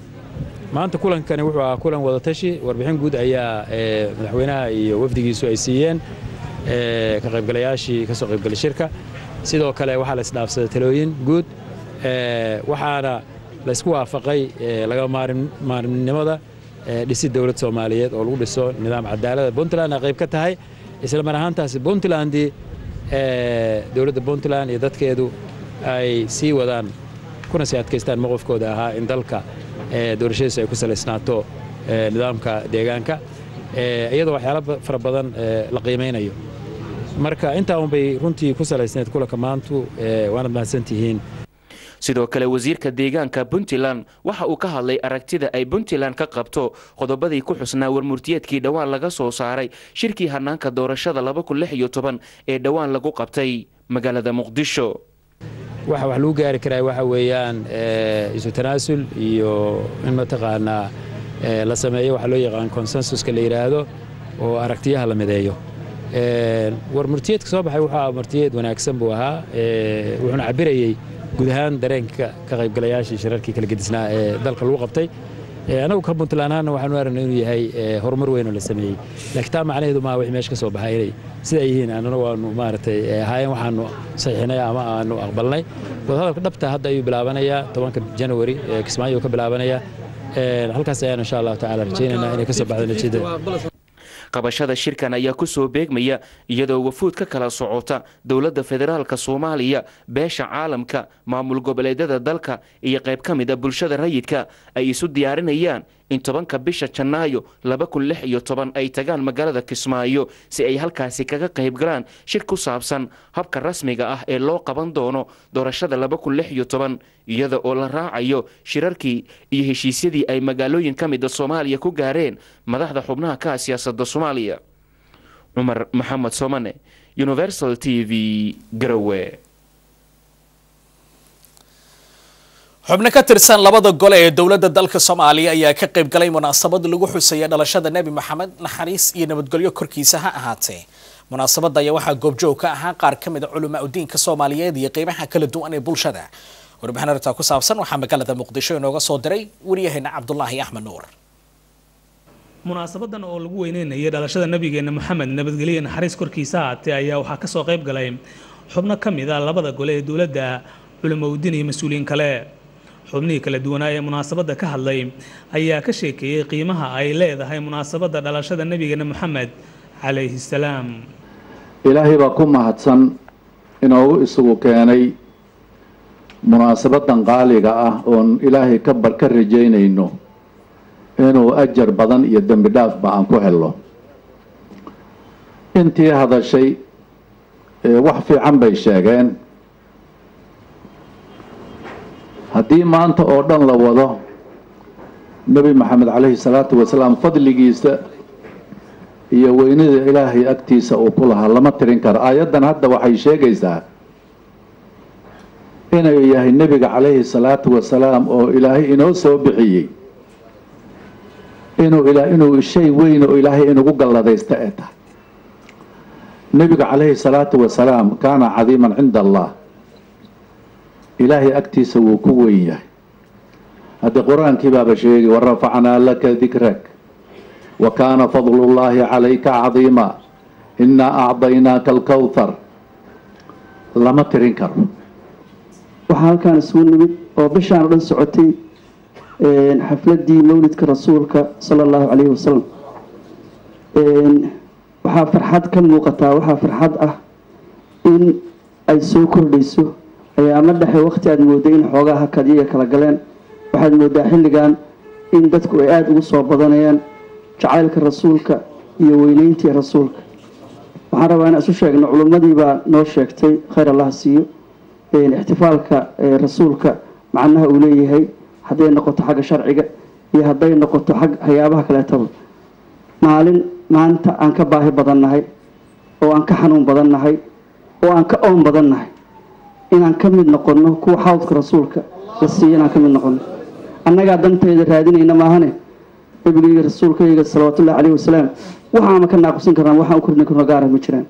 maanta kulankani wuxuu ahaa kulan wadatashi warbixin guud ayaa madaxweynaha iyo wafdigiisu ay siiyeen ka qaybgalayaashii ka soo qaybgalay shirka sidoo kale waxaa la isdhaafsaday talooyin guud waxaana laysku waafaqay laga maarimnimada dhisid dowlad soomaaliyeed oo lagu dhiso nidaam cadaalada puntland ay qayb ka tahay isla mar ahaantaasi puntlandii dowladda puntland iyo dadkeedu ay sii wadaan kuna sii adkaystaan mowqifkooda ahaa in dalka doorashadiisu ay ku salaysnaato nidaamka deegaanka iyadoo waxyaala fara badan la qiimaynayo marka intaa unbay runtii ku salaysneed kulanka maantu waanad mahadsantihiin sidoo kale wasiirka deegaanka puntland waxa uu ka hadlay aragtida ay puntland ka qabto qodobadii ku xusnaa warmurtiyeedkii dhowaan laga soo saaray shirkii hanaanka doorashada ee dhowaan lagu qabtay magaalada muqdisho waxa wax lagu gaari karaa waxa weeyaan isu tanaasul iyo in mataqaanaa la sameeyo waxa loo yaqaan konsensuska la yidhaahdo oo aragtiyaha la mideeyo warmurtiyeedka soo baxay wuxuu martiyeed wanaagsan buu ahaa wuxuuna cabirayey guud ahaan dareenka ka qaybgalayaashii shirarkii kala gedisnaa ee dalka lagu qabtay anagu ka puntland ahaanna waxaanu aragnay inuu yahay horumar weyn oo la sameeyey laakiin taa macnaheedu maaha wixii meesha ka soo baxay inay sida ay yihiin annana waanu maaragtay ahaayeen waxaanu saxiixinay ama aanu aqbalnay wadahadalka dhabta hadda ayuu bilaabanayaa tobanka janawari kismaayo ka bilaabanayaa halkaas ayaan insha allahu tacaala rajaynaynaa inay ka soo baxdo natiijada qabashada shirkan ayaa kusoo beegmaya iyadoo wafuud ka kala socota dowladda federaalka soomaaliya beesha caalamka maamul goboleedyada dalka iyo qayb ka mid a bulshada rayidka ay isu diyaarinayaan in tobanka bisha janaayo laba kun lix iyo toban ay tagaan magaalada kismaayo si ay halkaasi kaga qayb galaan shir ku saabsan habka rasmiga ah ee loo qaban doono doorashada laba kun lix iyo toban iyada oo la raacayo shirarkii iyo heshiisyadii ay magaalooyin ka mida soomaaliya ku gaareen madaxda xubnaha ka ah siyaasadda soomaaliya cumar maxamed somane universal t v garowe xubno ka tirsan labada gole ee dowladda dalka soomaaliya ayaa ka qayb galay munaasabad lagu xusaya dhalashada nebi maxamed naxariis iyo nabadgelyo korkiisa ha ahaatee munaasabadda ayaa waxaa goobjoog ka ahaa qaar ka mid a culamaa udiinka soomaaliyeed iyo qeybaha kala duwan ee bulshada warbixin arrintaa ku saabsan waxaa magaalada muqdisho inooga soo diray waryaheena cabdulaahi axmed nuur munaasabadan oo lagu weyneynayay dhalashada nabigeena maxamed nabadgelyo naxariis korkiisa haatee ayaa waxaa kasoo qayb galay xubno ka mid a labada gole ee dowladda culimaudiin iyo mas-uuliyiin kale xubnihii kala duwanaa ee munaasabadda ka hadlay ayaa ka sheekeeyey qiimaha ay leedahay munaasabadda dhalashada nabigeena maxamed calayhi salaam ilaahay baa ku mahadsan inoogu isugu keenay munaasabadan qaaliga ah oon ilaahay ka bar ka rajaynayno inuu ajar badan iyo dembi dhaafba aan ku helno intii hadashay wax fiican bay sheegeen haddii maanta oo dhan la wado nebi maxamed calayhi salaatu wasalaam fadligiisa iyo weynida ilaahay agtiisa uu ku lahaa lama tirin karo aayaddan hadda waxay sheegaysaa inuu yahay nebiga calayhi salaatu wasalaam oo ilaahay inoo soo bixiyey inuu ila inuu shay weyn oo ilaahay inugu galladaysta ee tahay nebiga calayhi salaatu wasalaam kaana cadiiman cinda allah ilaahay agtiisa wuu ku weyn yahay haddii qur-aankii baaba sheegay warafacnaa laka dikrak wa kaana fadlullaahi calayka cadiima innaa acdaynaaka alkowthar lama tirin karo waxaa halkaan isugu nimid oo bishaan o dhan socotay xafladii mawlidka rasuulka sala allahu calayhi wasalam waxaa farxad ka muuqataa waxaa farxad ah in ay soo kordhayso ayaama dhexe waqti aada mooday in xoogaa hakad iyaga kala galeen waxaad moodaa xilligan in dadku ay aada ugu soo badanayaan jacaylka rasuulka iyo weyneyntii rasuulka waxaan rabaa inaan isu sheegno culummadii baa noo sheegtay khayr allah siiyo ixtifaalka rasuulka macnaha uu leeyahay hadday noqoto xagga sharciga iyo hadday noqoto xag waxyaabaha kaleetaba maalin maanta aan ka baahi badan nahay oo aan ka xanuun badan nahay oo aan ka oon badan nahay inaan ka mid noqonno kuwa xawdka rasuulka la siiyo inaan ka mid noqonno annagaa dantayda raadinayna maahane nabigayga rasuulkayga salawaatullahi caleyhi wasalaam waxaama ka naaqusin karnaa waxaan u kordhin karno gaara ma jiraan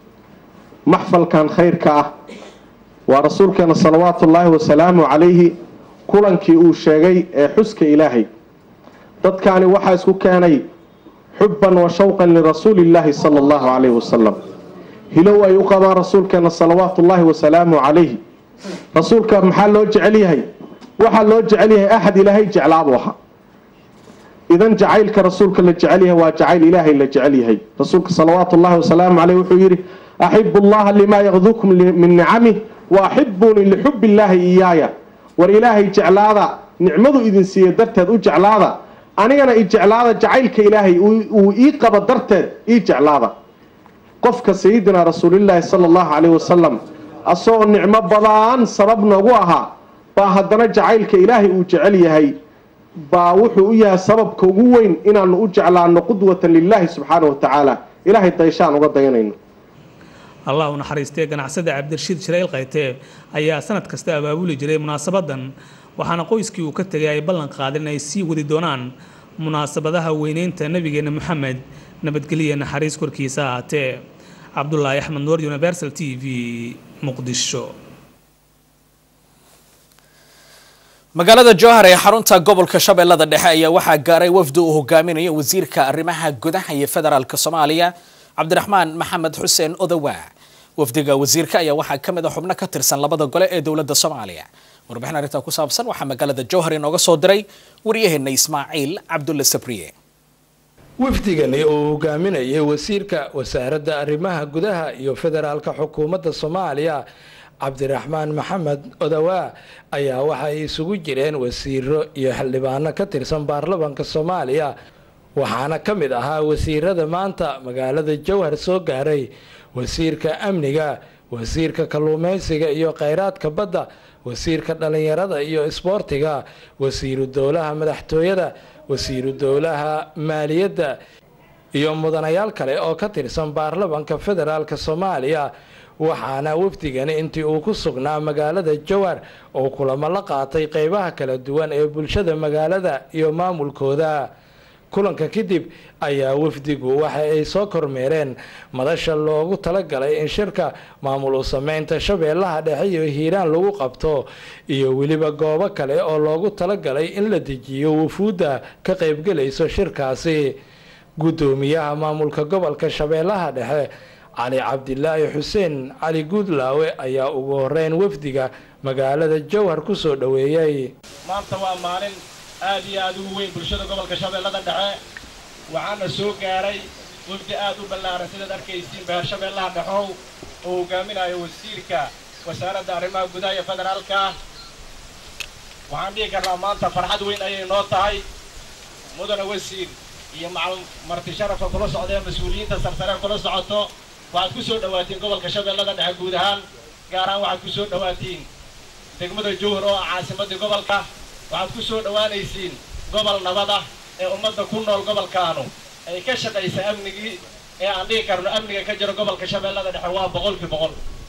maxfalkan khayrka ah waa rasuulkeena salawaatullaahi wasalaamu calayhi kulankii uu sheegay ee xuska ilaahay dadkaani waxaa isku keenay xubban wa shawqan lirasuulillaahi sala allahu calayhi wasalam hilow ay u qabaan rasuulkeena salawaatullaahi wasalaamu calayhi rasuulka maxaa loo jecel yahay waxaa loo jecel yahay axad ilaahay jeclaabuu ahaa idan jacaylka rasuulka la jecel yahay waa jacayl ilaahay la jecel yahay rasuulka salawaatullaahi wasalaamu caleyh wuxuu yidhi axibu allaha limaa yakdukum min nicamih wa axibunii lixubbi illaahi iyaaya war ilaahay jeclaada nicmadu idin siiya darteed u jeclaada anigana i jeclaada jacaylka ilaahay uu ii qaba darteed ii jeclaada qofka sayidina rasuulillaahi sala allahu caleyhi wasalam asagoo nicmo badan sabab noogu ahaa baa haddana jacaylka ilaahay uu jecel yahay baa wuxuu u yahay sababka ugu weyn inaanu u jeclaano qudwatan lilaahi subxaana wa tacaala ilaahay dayshaan uga dayanayno allah u naxariistee ganacsada cabdirashiid shirayl khaytee ayaa sanad kasta abaabuli jiray munaasabadan waxaana qoyskii uu ka tegay ay ballan qaadeen ay sii wadi doonaan munaasabadaha weyneynta nabigeena maxamed nabadgelya naxariis korkiisa ahaatee cabdulaahi axmed nuur universal t v muqdisho magaalada jowhar ee xarunta gobolka shabeellada dhexe ayaa waxaa gaaray wafdi uu hogaaminayo wasiirka arrimaha gudaha iyo federaalka soomaaliya cabdiraxmaan maxamed xuseen odowa wafdiga wasiirka ayaa waxaa ka mid a xubno ka tirsan labada gole ee dowladda soomaaliya warbixin arrintaa ku saabsan waxaa magaalada jowhar inooga soo diray waryaheena ismaaciil cabdulle sabriye wafdigani oo hogaaminayay wasiirka wasaaradda arrimaha gudaha iyo federaalka xukuumadda soomaaliya cabdiraxmaan maxamed odawaa ayaa waxay isugu jireen wasiiro iyo xildhibaano ka tirsan baarlamanka soomaaliya waxaana ka mid ahaa wasiirada maanta magaalada jowhar soo gaaray wasiirka amniga wasiirka kalluumeysiga iyo kheyraadka badda wasiirka dhallinyarada iyo isboortiga wasiiru dowlaha madaxtooyada wasiiru dowlaha maaliyadda iyo mudanayaal kale oo ka tirsan baarlamanka federaalk soomaaliya waxaana wafdigani intii uu ku sugnaa magaalada jowhar oo kulamo la qaatay qeybaha kala duwan ee bulshada magaalada iyo maamulkooda kulanka kadib ayaa wafdigu waxa ay soo kormeereen madasha loogu talagalay in shirka maamul u sameynta shabeellaha dhexe iyo hiiraan lagu qabto iyo weliba goobo kale oo loogu talagalay in la dejiyo wufuudda ka qaybgelayso shirkaasi guddoomiyaha maamulka gobolka shabeellaha dhexe cali cabdilaahi xuseen cali guudlaawe ayaa ugu horeyn wafdiga magaalada jowhar ku soo dhoweeyey maanta waa maalin aad iyo aad ugu weyn bulshada gobolka shabeellada dhexe waxaana soo gaaray wafdi aad u ballaaran sidaad arkaysiin beher shabeellaha dhexow oo hogaaminayo wasiirka wasaaradda arrimaha gudaha iyo federaalka waxaan dhihi karnaa maanta farxad weyn ayay noo tahay mudana wasiir iyo macal marti sharafka kula socda ee mas-uuliyiinta sarsare kula socoto waxaad ku soo dhawaatiin gobolka shabeellada dhexe guud ahaan gaar ahaan waxaad ku soo dhawaatiin degmada jowhar oo ah caasimadii gobolka waxaad ku soo dhowaanaysiin gobol nabad ah ee ummadda ku nool gobolkaanu ay ka shaqaysa amnigii ee aan dhihi karno amniga ka jiro gobolka shabeellada dhexe waa boqolkii boqol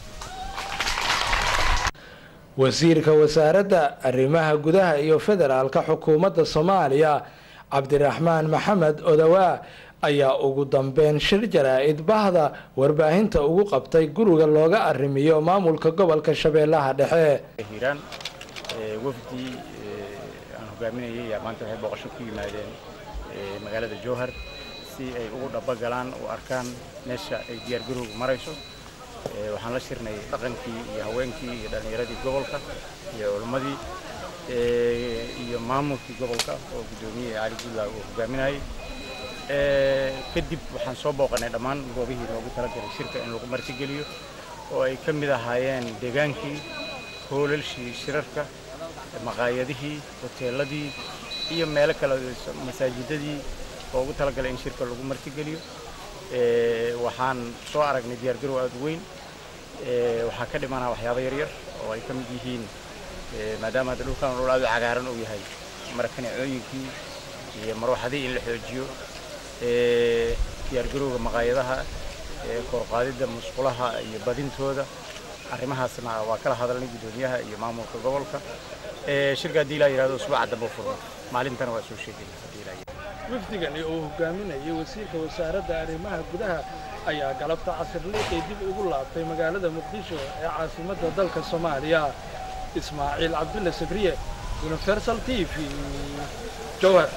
wasiirka wasaaradda arrimaha gudaha iyo federaalka xukuumadda soomaaliya cabdiraxmaan maxamed odawaa ayaa ugu dambeyn shir jaraa-id bahda warbaahinta ugu qabtay guriga looga arrimiyo maamulka gobolka shabeellaha dhexe hiiraan wafdi aan hogaaminayay ayaa maanta waxay booqasho ku yimaadeen magaalada jowhar si ay ugu dhabagalaan u arkaan meesha ay diyaargarowgu marayso waxaan la shirnay dhaqankii iyo haweenkii iyo dhallinyaradii gobolka iyo culimmadii iyo maamulkii gobolka oo guddoomiye cali guudlaa uu hogaaminayay kadib waxaan soo booqanay dhammaan goobihii loogu talagalay shirka in lagu martigeliyo oo ay ka mid ahaayeen deegaankii hoolalshii shirarka maqaayadihii hoteeladii iyo meelo kale masaajidadii loogu talagalay in shirka lagu martigeliyo waxaan soo aragnay diyaargarow aada u weyn waxaa ka dhimanaa waxyaabo yaryar oo ay ka mid yihiin maadaama hadda dhulkan dhul aada u cagaaran uu yahay marakanicooyinkii iyo marwaxadii in la xoojiyo diyaargarowga maqaayadaha korqaadidda musqulaha iyo badintooda arrimahaasna waa kala hadalnay guddoomiyaha iyo maamulka gobolka shirka haddii ilaa yidhahdo usbuuca dambe u furno maalintana waa soo sheegayna haddii ilaa wafdigani oo hogaaminayay wasiirka wasaaradda arrimaha gudaha ayaa galabta casirliiqii dib ugu laabtay magaalada muqdisho ee caasimadda dalka soomaaliya ismaaciil cabdulle sabriye universal t v jowhar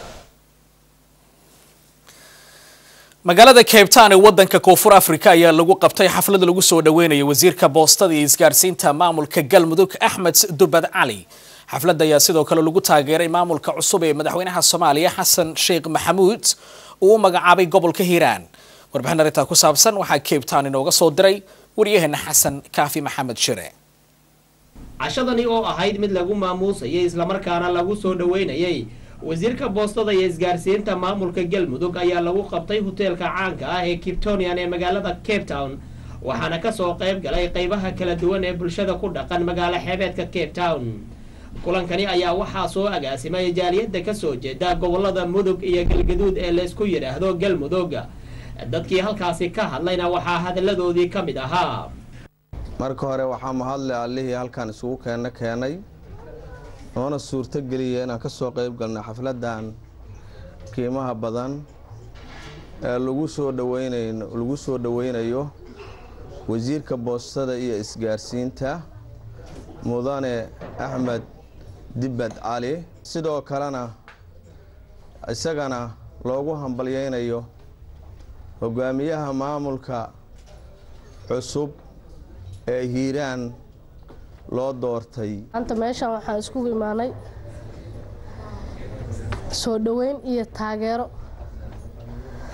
magaalada cape town ee wadanka koonfur africa ayaa lagu qabtay xaflad lagu soo dhaweynayo wasiirka boostada iyo isgaarsiinta maamulka galmudug axmed dubad cali xafladda ayaa sidoo kale lagu taageeray maamulka cusub ee madaxweynaha soomaaliya xasan sheekh maxamuud uu u magacaabay gobolka hiiraan warbixin arrintaa ku saabsan waxaa cape town inooga soo diray waryaheena xasan kaafi maxamed shire cashadani oo ahayd mid lagu maamuusayay islamarkaana lagu soo dhaweynayay wasiirka boostada iyo isgaarsiinta maamulka galmudug ayaa lagu qabtay hoteelka caanka ah ee kiptonian ee magaalada cape town waxaana kasoo qayb galay qaybaha kala duwan ee bulshada ku dhaqan magaalo xeebeedka cape town kulankani ayaa waxaa soo agaasimay jaaliyadda kasoo jeeda gobolada mudug iyo galgaduud ee laysku yidhaahdo galmudug dadkii halkaasi ka hadlayna waxaa hadalladoodii ka mid ahaa marka hore waxaa mahadle allihii halkan isugu keena keenay noona suurto geliya inaan ka soo qayb galnay xafladdan qiimaha badan ee lagu soo dhaweynayn lagu soo dhaweynayo wasiirka boostada iyo isgaarsiinta mudane axmed dibbad cali sidoo kalena isagana loogu hambalyeynayo hogaamiyaha maamulka cusub ee hiiraan loo doortay maanta meeshan waxaan iskugu imaanay soo dhoweyn iyo taageero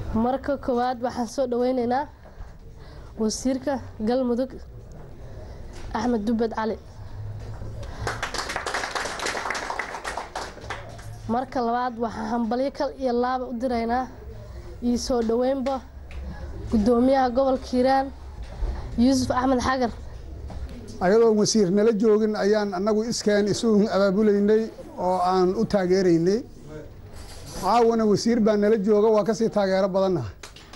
marka koowaad waxaan soo dhaweyneynaa wasiirka galmudug axmed dubbed cali marka labaad waxaan hambalyo kal iyo laaba u diraynaa iyo soo dhoweynba guddoomiyaha gobolka hiiraan yuusuf axmed xagar ayadoon wasiir nala joogin ayaan annagu iskeen isu abaabulaynay oo aan u taageeraynay caawana wasiir baa nala jooga waa kasii taageero badannaha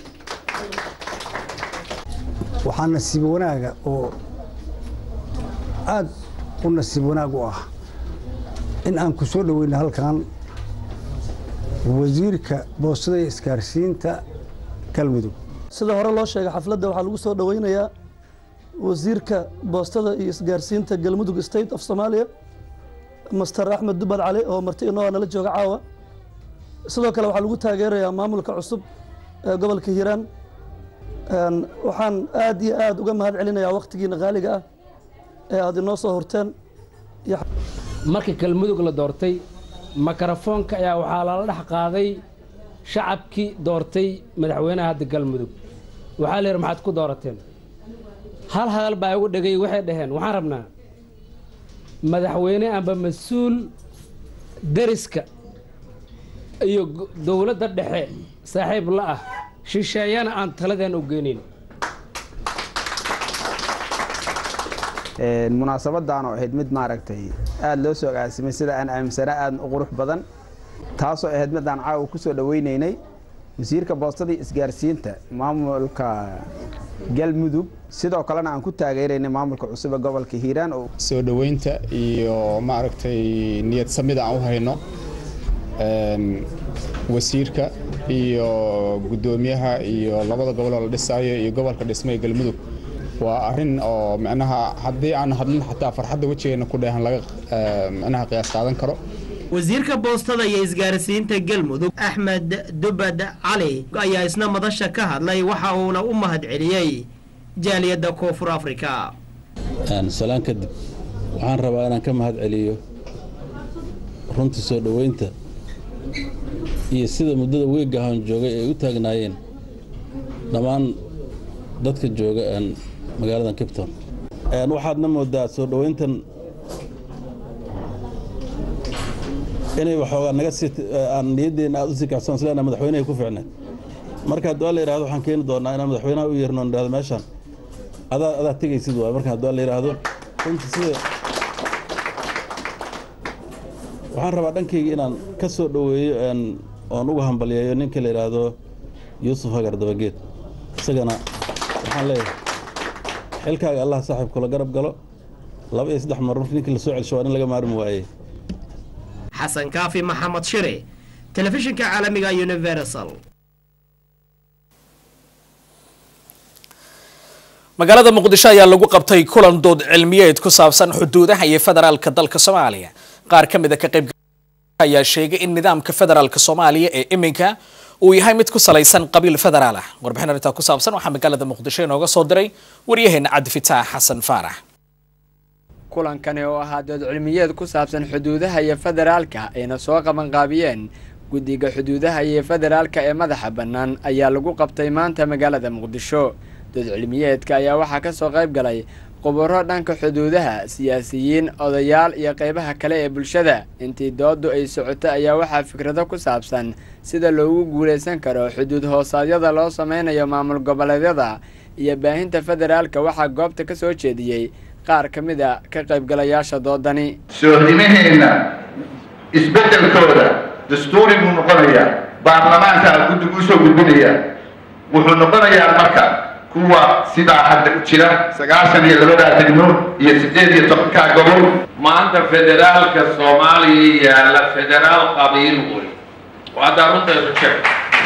waxaa nasiib wanaaga oo aad u nasiib wanaag u ah in aan ku soo dhoweyna halkan wasiirka boostada iyo isgaarsiinta galmudug sida hore loo sheegay xafladda waxaa lagu soo dhoweynayaa wasiirka boostada iyo isgaarsiinta galmudug state of somalia master axmed dubad cali oo marti inoo nala jooga caawa sidoo kale waxaa lagu taageerayaa maamulka cusub ee gobolka hiiraan waxaan aad iyo aad uga mahad celinayaa wakhtigiina qaaliga ah ee aad inoo soo horteen markii galmudug la doortay makarafoonka ayaa waxaa lala dhex qaaday shacabkii doortay madaxweynaha hadda galmudug waxaa la yidhi maxaad ku doorateen hal hadal baa igu dhegay waxay dhaheen waxaan rabnaa madaxweyne amba mas-uul deriska iyo dowladda dhexe saaxiib la ah shisheeyana aan taladeen u geynin munaasabadan oo ahayd mid maaragtay aada loo soo agaasimay sida aan aaminsanaa aada u qurux badan taasoo ahayd mid aan caawa ku soo dhaweynaynay wasiirka boostadii isgaarsiinta maamulka galmudug sidoo kalena aan ku taageeraynay maamulka cusub ee gobolka hiiraan oo soo dhoweynta iyo maaragtay niyad samida aan u hayno wasiirka iyo guddoomiyaha iyo labada gobol oo la dhisaayo iyo gobolka dhismay galmudug waa arrin oo micnaha haddii aan hadlin xataa farxadda wejigeena ku dheehan laga micnaha qiyaas qaadan karo wasiirka boostada iyo isgaarsiinta galmudug axmed dubad cali ayaa isna madasha ka hadlay waxa uuna u mahad celiyey jaaliyadda koonfur afrika salaan kadib waxaan rabaa inaan ka mahad celiyo runtii soo dhoweynta iyo sida muddada weegahan joogay ay u taagnaayeen dhammaan dadka jooga magaaladan kipton waxaadna moodaa soo dhoweyntan inay waxoogaa naga sii aan niyaddeena aad u sii kacsan isleena madaxweynahay ku ficneed marka haddii waa la yidhahdo waxaan keeni doonaa inaan madaxweynaha u yeerno nidhahdo meeshaan adaa adaa tegaysid waay marka haddii waa la yidhaahdo runtii sida waxaan rabaa dhankayga inaan ka soo dhoweeyo oon uga hambalyeeyo ninka la yidhaahdo yuusuf hagar dabageed isagana waxaan leeyahay xilkaaga allah saaxiib kula garab galo laba iyo saddex mar markii ninkii lasoo celsho waa in laga maarmi waayey xasan kaafi maxamed shire telefishinka caalamiga universal magaalada muqdisho ayaa lagu qabtay kulan dood cilmiyeed ku saabsan xuduudaha iyo federaalka dalka soomaaliya qaar ka mid a ka qayb ayaa sheegay in nidaamka federaalka soomaaliya ee iminka uu yahay mid ku salaysan qabiil federaal ah warbixin arrintaa ku saabsan waxaa magaalada muqdisho inooga soo diray waryaheena cabdifitaax xasan faarax kulankani oo ahaa dood cilmiyeed ku saabsan xuduudaha iyo federaalka ayna soo qabanqaabiyeen guddiga xuduudaha iyo federaalka ee madaxa bannaan ayaa lagu qabtay maanta magaalada muqdisho dood cilmiyeedka ayaa waxaa ka soo qayb galay khuburo dhanka xuduudaha siyaasiyiin odayaal iyo qaybaha kale ee bulshada intii dooddu ay socotay ayaa waxaa fikrado ku saabsan sida loogu guulaysan karo xuduud hoosaadyada loo sameynayo maamul goboleedyada iyo baahinta federaalka waxaa goobta ka soo jeediyey qaar ka mid a ka qaybgalayaasha doodani soodimaheenna isbeddelkooda dastuuri buu noqonayaa baarlamaanka guddigu usoo gudbinaya wuxuu noqonayaa marka kuwa sidaa hadda u jira sagaashan iyo labadaa degmo iyo siddeed iyo tobankaa gobol maanta federaalka soomaaliya yaalla federaal qabiil wey haddaa runtaydu sheeg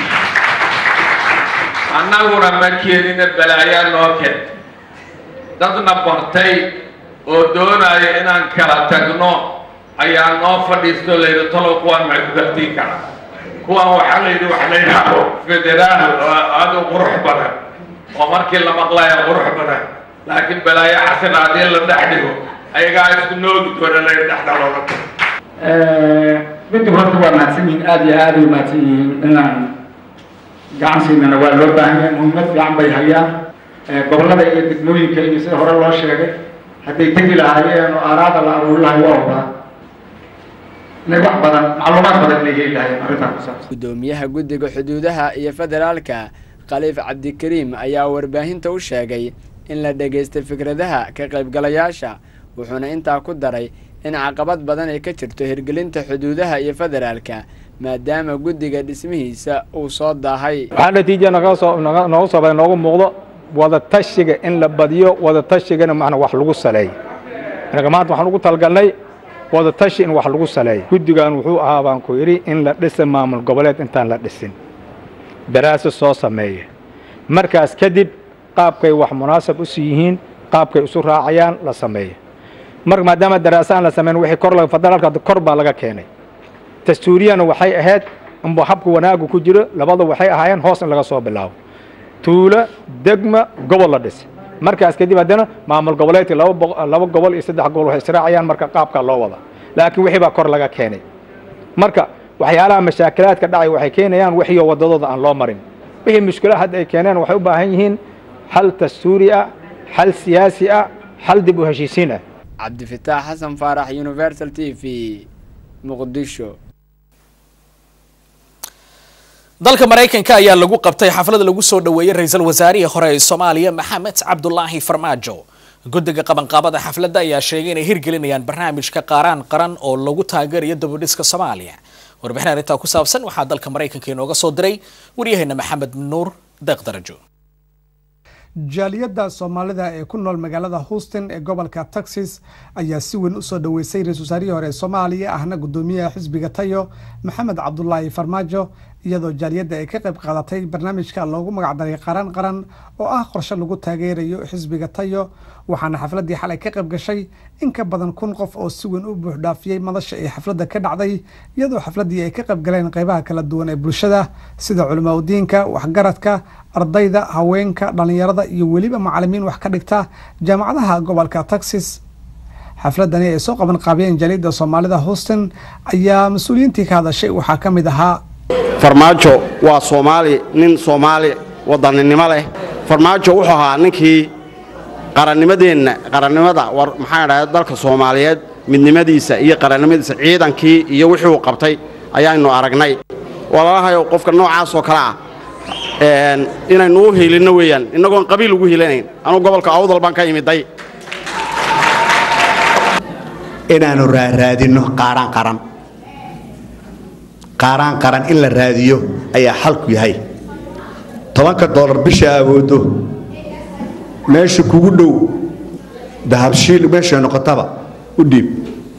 annaguna ma keenina balaayaa noo ken dadna bartay oo doonaya inaan kala tagno ayaa noo fadhiisto layidhi talow kuwaan maxay ku gartii kara kuwaan waxaa layidhi wax la yidhaahdo federaal oo aad u qurux badan oo markii la maqlaya qurux badan laakiin balaayo xasan haddii la dhex dhigo ayagaa isku noogi doona la dhexda looga tago midda horta waa mahadsan yihiin aada iyo aada u mahadsan yihiin inaan gacansiinana waa loo baahan yahay muhiimad fiican bay hayaan gobollada iyo degmooyinka iyo sida hore loo sheegay hadday tegi lahaayeen oo aaraada la aruuri lahay waa ogaa inay wax badan macluumaad badan inay heli lahaayeen arrintan ku saabsan gudoomiyaha guddiga xuduudaha iyo federaalka khaliif cabdikariim ayaa warbaahinta u sheegay in la dhegaystay fikradaha ka qaybgalayaasha wuxuuna intaa ku daray in caqabad badan ay ka jirto hirgelinta xuduudaha iyo federaalka maadaama guddiga dhismihiisa uu soo daahay waxaa natiija nooga soo baday noogu muuqdo wada tashiga in la badiyo wada tashigana macna wax lagu saleeyo anaga maanta waxaan ugu talgalnay wada tashi in wax lagu saleeyo guddigan wuxuu ahaa baan ku yidhi in la dhisa maamul goboleed intaan la dhisin daraaso soo sameeya markaas kadib qaabkay wax munaasab usi yihiin qaabkay isu raacayaan la sameeya mar maadaama daraaso aan la samayn wixii kor federaalka kor baa laga keenay dastuuriyana waxay ahayd inba habka wanaagu ku jiro labada waxay ahaayeen hoos in laga soo bilaabo tuulo degma gobol la dhis markaas kadib haddana maamul goboleedkii laba gobol iyo saddex gobol waxay israacayaan marka qaabkaa loo wada laakiin wixii baa kor laga keenay marka waxyaalaha mashaakilaadka dhacay waxay keenayaan wixii wadadooda aan loo marin wixii mushkila hadda ay keeneen waxay u baahan yihiin xal dastuuri ah xal siyaasi ah xal dib u heshiisiin ah cabdifitaax xasan faarax universal t v muqdisho dalka maraykanka ayaa lagu qabtay xaflad lagu soo dhoweeyey ra-iisul wasaarihii hore ee soomaaliya maxamed cabdulaahi farmaajo guddiga qabanqaabada xafladda ayaa sheegay inay hirgelinayaan barnaamijka qaaraan qaran oo lagu taageerayo dabadhiska soomaaliya warbixin arrintaa ku saabsan waxaa dalka maraykanka inooga soo diray waryaheena maxamed nuur deeq darajo jaaliyadda soomaalida ee ku nool magaalada houston ee gobolka texas ayaa si weyn usoo dhoweysay ra-isul wasaarihii hore ee soomaaliya ahna gudoomiyaha xisbiga tayo maxamed cabdulaahi farmaajo iyadoo jaaliyadda ay ka qayb qaadatay barnaamijka loogu magacdaray qaran qaran oo ah qorshe lagu taageerayo xisbiga tayo waxaana xafladdii xalay ka qayb gashay in ka badan kun qof oo si weyn u buuxdhaafiyey madasha ee xafladda ka dhacday iyadoo xafladdii ay ka qayb galeen qaybaha kala duwan ee bulshada sida culimaudiinka waxgaradka ardayda haweenka dhallinyarada iyo weliba macalimiin wax ka dhigta jaamacadaha gobolka texas xafladani ay soo qaban qaabiyeen jaaliyadda soomaalida houston ayaa mas-uuliyiintii ka hadashay waxaa ka mid ahaa farmaajo waa soomaali nin soomaali wadaninimo leh farmaajo wuxuu ahaa ninkii qarannimadeenna qarannimada war maxaan idhahda dalka soomaaliyeed midnimadiisa iyo qarannimadiisa ciidankii iyo wixii uu qabtay ayaanu aragnay walaalahayo qofka noocaas oo kale ah inaynu u hiilinno weeyaan innagoon qabiil ugu hiilanayn anuu gobolka awdal baan ka imiday inaannu raaraadinno qaaraan qaran qaaraan qaran in la raadiyo ayaa xalku yahay tobanka doolar bisha awooddo meesha kugu dhow dahabshiil meeshay noqotaba u dhiib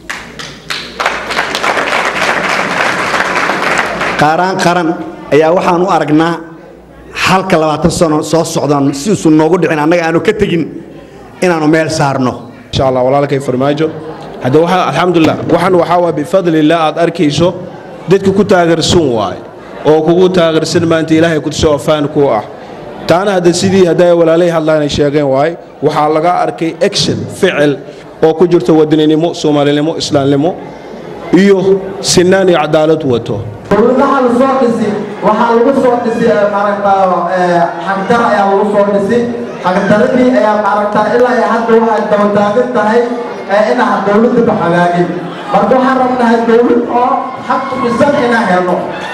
qaaraan qaran ayaa waxaan u aragnaa halka labaatan sano soo socdaan si isu noogu dhicin annaga aanu ka tegin inaannu meel saarno insha allah walaalkay farmaajo hadda waxaa alxamdulilah waxan waxaa waa bifadlillah aad arkayso dadka ku taageersan waaye oo kugu taageersan maanta ilaahay kutusoo afaan ku ah taana hadda sidii hadday walaalay hadlaan ay sheegeen waaye waxaa laga arkay action ficil oo ku jirto wadaninimo soomaalinimo islaamnimo iyo sinaan iyo cadaalad wato dowladaha la soo dhisi waxaa lagu soo dhisi maaragtaa xagdar ayaa lagu soo dhisi xagdaradii ayaa maaragtaa ilaa iyo hadda waxay dabataagan tahay inaan dowladaba hagaagin marka waxaan rabnahay dowlad oo xaq tumisan inaan helno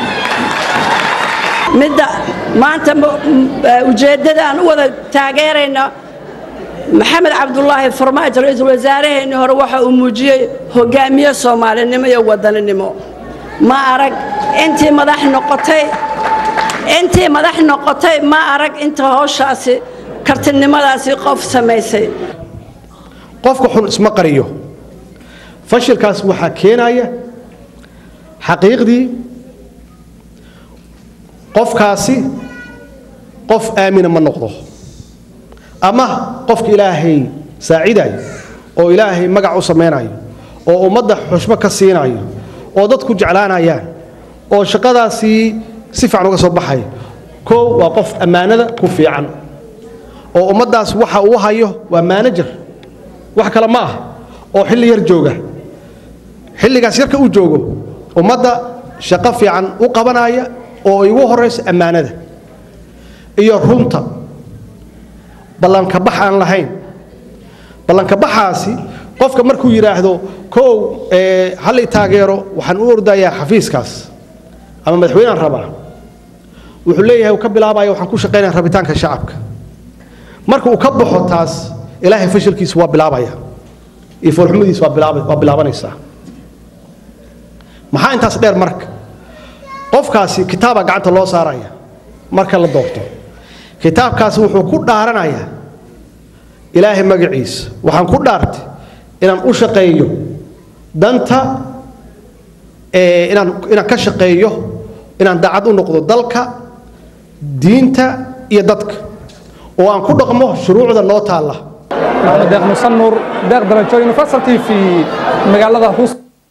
midda maanta ujeeddada aan u wada taageerayno maxamed cabdulaahi farmaajo ra-iisul wasaaraheenni hore waxa uu muujiyey hogaamiye soomaalinimo iyo wadaninimo ma arag intii madax noqotay intii madax noqotay ma arag inta howshaasi kartinimadaasi qof samaysay qofka xun isma qariyo fashilkaas waxaa keenaya xaqiiqdii qofkaasi qof aamina ma noqdo ama qofka ilaahay saacidayo oo ilaahay magac u samaynayo oo ummadda xushmo ka siinayo oo dadku jeclaanayaan oo shaqadaasii si fiican uga soo baxaya koow waa qof ammaanada ku fiican oo ummaddaas waxa uu hayo waa maanajer wax kale ma ah oo xilli yar jooga xilligaas yarka uu joogo ummadda shaqo fiican u qabanaya oo ay ugu horayso ammaanada iyo runta ballankabax aan lahayn ballankabaxaasi qofka markuu yidhaahdo kow hal i taageero waxaan u ordayaa xafiiskaas ama madaxweynaan rabaa wuxuu leeyahay uu ka bilaabaya waxaan ku shaqaynaya rabitaanka shacabka marka uu ka baxo taas ilaahay fashilkiisu waa bilaabaya iyo foolxumadiisu waa bilaaba- waa bilaabanaysaa maxaa intaas dheer marka qofkaasi kitaabaa gacanta loo saaraya marka la doorto kitaabkaasi wuxuu ku dhaaranayaa ilaahay magaciisa waxaan ku dhaartay inaan u shaqeeyo danta ee, inaan inaan ka shaqeeyo inaan daacad u noqdo dalka diinta iyo dadka oo aan ku dhaqmo shuruucda noo taalla maxamed deeq musan nuur deeq darajo universal t v magaalada hus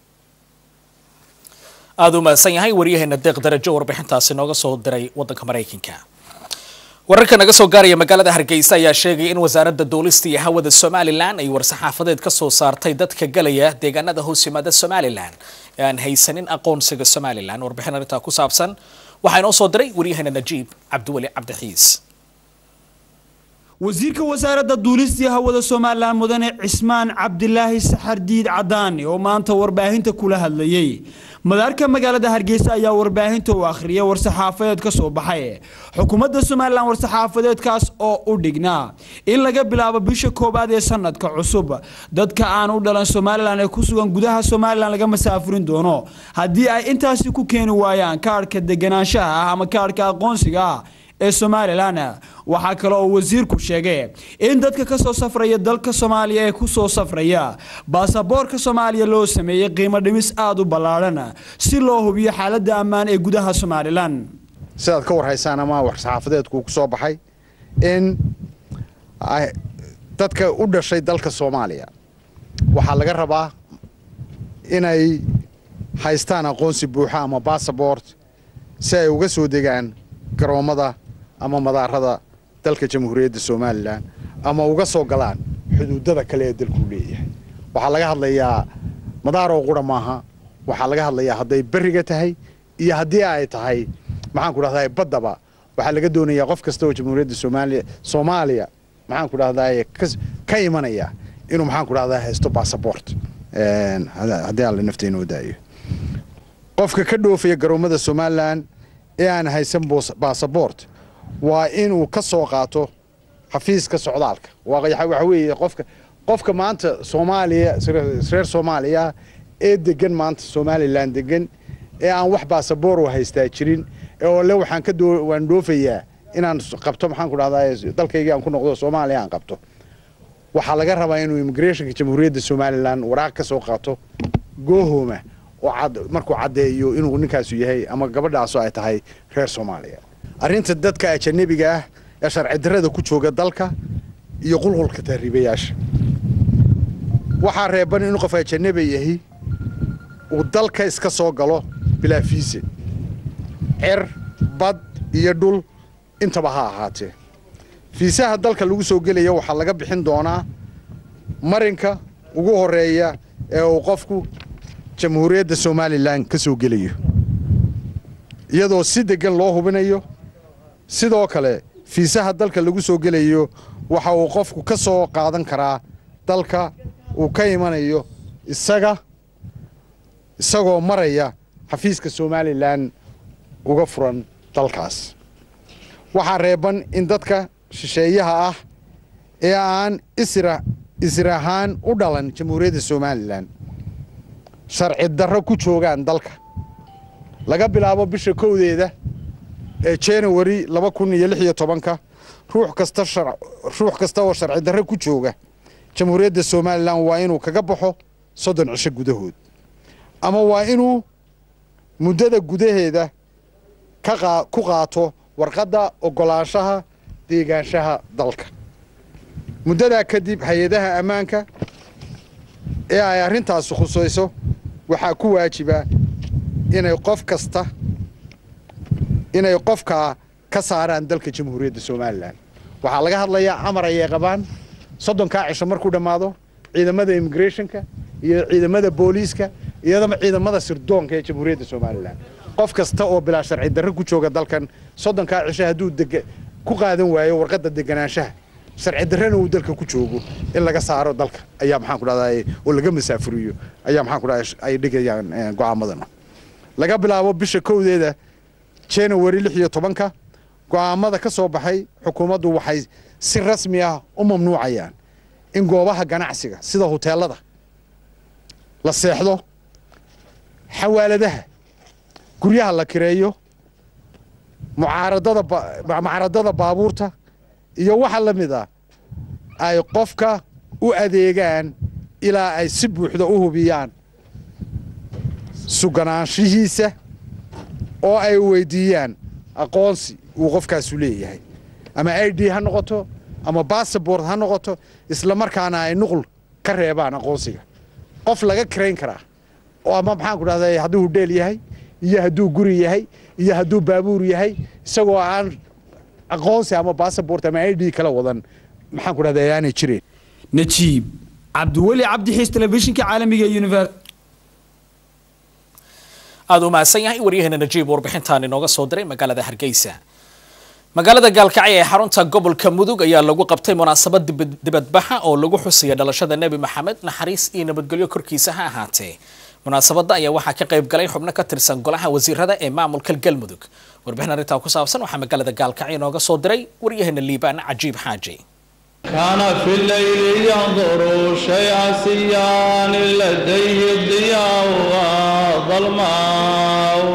aada u mahadsan yahay waryaheena deeq darajo warbixintaasi nooga soo diray wadanka maraykanka wararka naga soo gaaraya magaalada hargeysa ayaa sheegaya in wasaaradda duulista iyo hawada somalilan ay war-saxaafadeed ka soo saartay dadka galaya deegaanada hoos yimaada somalilan ee aan haysanin aqoonsiga somalilan warbixin arrintaa ku saabsan waxaa inoo soo diray waryaheena najiib cabdiweli cabdixiis wasiirka wasaaradda duulistii hawada somalilan mudane cismaan cabdilaahi saxardiid cadaani oo maanta warbaahinta kula hadlayey madaarka magaalada hargeysa ayaa warbaahinta u akhriyay war-saxaafadeed ka soo baxay xukuumadda somalilan war-saxaafadeedkaas oo u dhignaa in laga bilaabo bisha koowaad ee sanadka cusub dadka aan u dhalan somalilan ee ku sugan gudaha somalilan laga masaafurin doono haddii ay intaasi ku keeni waayaan kaadhka deganaanshaha ah ama kaadhka aqoonsiga ah ee somalilan waxaa kale oo wasiirku sheegay in dadka kasoo safraya dalka soomaaliya ee kusoo safraya baasaboorka soomaaliya loo sameeyey qiimo dhimis aada u ballaadhan si loo hubiyo xaaladda ammaan ee gudaha somalilan sidaad ka warhaysaan ama war-saxaafadeedku ku soo baxay in ay- dadka u dhashay dalka soomaaliya waxaa laga rabaa inay haystaan aqoonsi buuxa ama bassabort si ay uga soo degaan garoommada ama madaarada dalka jamhuuriyadda somalilan ama uga soo galaan xuduudada kale ee dalku leeyahay waxaa laga hadlayaa madaaroo qura maaha waxaa laga hadlayaa hadday berriga tahay iyo haddii ay tahay maxaan ku dhahdaa baddaba waxaa laga doonayaa qof kasta oo jamhuuriyadda soomaaliya soomaaliya maxaan ku dhahdaa ka imanaya inuu maxaan ku dhahdaa haysto bassabort haddii alla nafta inoo daayo qofka ka dhoofaya garoommada somalilan ee aan haysan bassabort waa inuu ka soo qaato xafiiska socdaalka waa waxa weeye qofka qofka maanta soomaaliya reer soomaaliya ee degan maanta somalilan degan ee aan wax basaboor u haystaa jirin ee oo le waxaan ka doo waan dhoofayaa inaan qabto maxaan ku dhahdaa dalkaygii aan ku noqdo soomaaliya aan qabto waxaa laga rabaa inuu immigrationka jamhuuriyadda somalilan waraaq ka soo qaato goohooma oo cad markuu caddeeyo inuu ninkaasu yahay ama gabadhaasu ay tahay reer soomaaliya arrinta dadka ajanabiga ah ee sharci darrada ku jooga dalka iyo qulqulka tahriibayaasha waxaa reeban in qof ajanabi yahi uu dalka iska soo galo bilaa fiise cer bad iyo dhul intaba ha ahaatee fiisaha dalka lagu soo gelaya waxaa laga bixin doonaa marinka ugu horeeya ee uu qofku jamhuuriyadda somalilan ka soo gelayo iyadoo si deggan loo hubinayo sidoo kale fiisaha dalka lagu soo gelayo waxa uu qofku ka soo qaadan karaa dalka uu ka imanayo isaga isagoo maraya xafiiska somalilan uga furan dalkaas waxaa reeban in dadka shisheeyaha ah ee aan isra isir ahaan u dhalan jamhuuriyadda somalilan sharci darro ku joogaan dalka laga bilaabo bisha kowdeeda ee january laba kun iyo lix iyo tobanka ruux kasta ruux kasta oo sharci darro ku jooga jamhuuriyadda somalilan waa inuu kaga baxo soddon cisho gudahood ama waa inuu muddada gudaheeda ka ku qaato warqadda oggolaanshaha deegaanshaha dalka muddadaa kadib hay-adaha ammaanka ee ay arrintaasi khusayso waxaa ku waajiba inay qof kasta inay qofkaa ka saaraan dalka jamhuuriyadda somalilan waxaa laga hadlayaa amar ayay qabaan soddonkaa cisho markuu dhammaado ciidamada immigrationka iyo ciidamada booliiska iyadama ciidamada sirdoonka ee jamhuuriyadda somalilan qof kasta oo bilaa sharci darro ku jooga dalkan soddonkaa cisho hadduu deg ku qaadan waayo warqadda deganaanshaha sharci darrena uu dalka ku joogo in laga saaro dalka ayaa maxaan ku dhahdaa oo laga masaafuriyo ayaa maxaan ku dhahdaa ay dhigayaan go'aamadan laga bilaabo bisha kowdeeda january lix iyo tobanka go'aamada ka soo baxay xukuumaddu waxay si rasmi ah u mamnuucayaan in goobaha ganacsiga sida huteelada la seexdo xawaaladaha guryaha la kireeyo mucaaradada mucaaradada baabuurta iyo waxa la mid ah ay qofka u adeegaan ilaa ay si buuxda u hubiyaan suganaanshihiisa oo ay weydiiyaan aqoonsi uu qofkaasu leeyahay ama i d ha noqoto ama bassabort ha noqoto isla markaana ay nuqul ka reebaan aqoonsiga qof laga karayn karaa oo ama maxaan ku dhahday hadduu hudheel yahay iyo hadduu guri yahay iyo hadduu baabuur yahay isagoo aan aqoonsi ama bassabort ama i d kala wadan maxaan ku dhahday aanay jireen najiib cabdiweli cabdixiis telefishinka caalamiga ee univers aada u mahadsan yahay waryaheena najiib warbixintaan inooga soo diray magaalada hargeysa magaalada gaalkacyo ee xarunta gobolka mudug ayaa lagu qabtay munaasabad dibadbaxa oo lagu xusaya dhalashada nebi maxamed naxariis iyo nabadgelyo korkiisa ha ahaatee munaasabadda ayaa waxaa ka qayb galay xubno ka tirsan golaha wasiirada ee maamulka galmudug warbixin arrintaa ku saabsan waxaa magaalada gaalkacyo inooga soo diray waryaheena liibaan cajiib xaaji كان في الليل ينظر شيئا سيان لديه الضياء وظلماء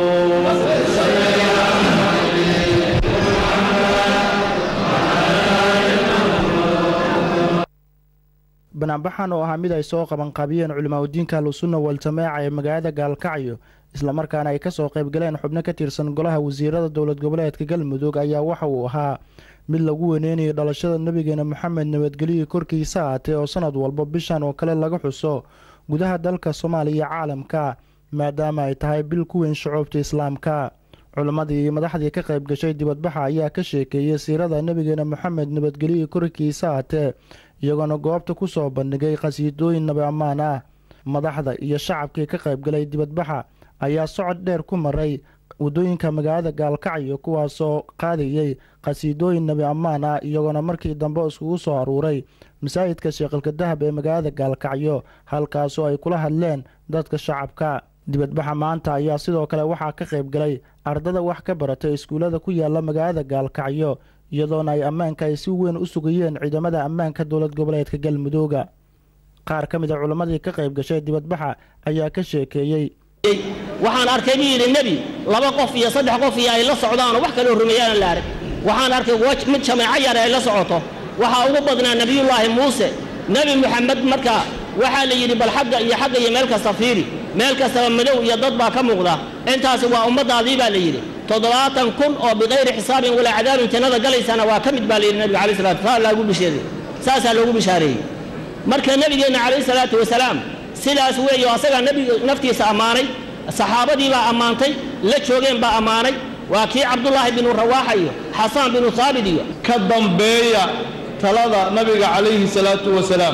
banaanbaxan oo ahaa mid ay soo qabanqaabiyeen culimaadudiinka ahlusunna waljameeca ee magaalada gaalkacyo islamarkaana ay kasoo qaybgaleen xubno ka tirsan golaha wasiirada dowlad goboleedka galmudug ayaa waxa uu ahaa mid lagu waneynayo dhalashada nebigeena moxamed nabadgelyo korkiisa aatee oo sanad walba bishan oo kale laga xuso gudaha dalka soomaaliya iyo caalamka maadaama ay tahay bil ku weyn shucuubta islaamka culimmadii iyo madaxdii ka qayb gashay dibadbaxa ayaa ka sheekeeyey siirada nebigeena moxamed nabadgelyo korkiisa aatee iyagoona goobta ku soo bandhigay khasiidooyin nabi ammaan ah madaxda iyo shacabkii ka qaybgalay dibadbaxa ayaa socod dheer ku maray waddooyinka magaalada gaalkacyo kuwaasoo qaadayey khasiidooyin nabi ammaan ah iyagoona markii dambe iskugu soo aruuray masaajidka sheekhilka dahab ee magaalada gaalkacyo halkaasoo ay kula hadleen dadka shacabka dibadbaxa maanta ayaa sidoo kale waxaa ka qayb galay ardada wax ka baratay iskuullada ku yaala magaalada gaalkacyo iyadoona ay ammaanka ay si weyn u sugayeen ciidamada ammaanka dowlad goboleedka galmudooga qaar ka mid a culammadii ka qayb gashay dibadbaxa ayaa ka sheekeeyey waxaan arkay buu yidhi nebi laba qof iyo saddex qof iyo ay la socdaanoo wax kaloo rumeeyaan la arag waxaan arkay mid jameeco yare ay la socoto waxaa ugu badnaa nebiyullaahi muuse nebi moxamed markaa waxaa la yidhi bal xagga iyo xagga iyo meel kasta fiiri meel kastaba madow iyo dad baa ka muuqda intaasi waa ummaddaadii baa la yidhi toddobaatan kun oo bikayri xisaabin walaa cadaabin jannada galaysana waa ka mid baa la yidhi nabiga alayh salatu saa loogu bisheeday saasaa loogu bishaareeyey marka nebigeenna calayhi salaatu wasalaam sidaas weeyo asagaa nebiga naftiisa ammaanay saxaabadii baa ammaantay la joogeen baa ammaanay waa kii cabdullaahi binu rawaaxa iyo xasaan binu haabit iyo ka dambeeya talada nabiga calayhi salaatu wasalaam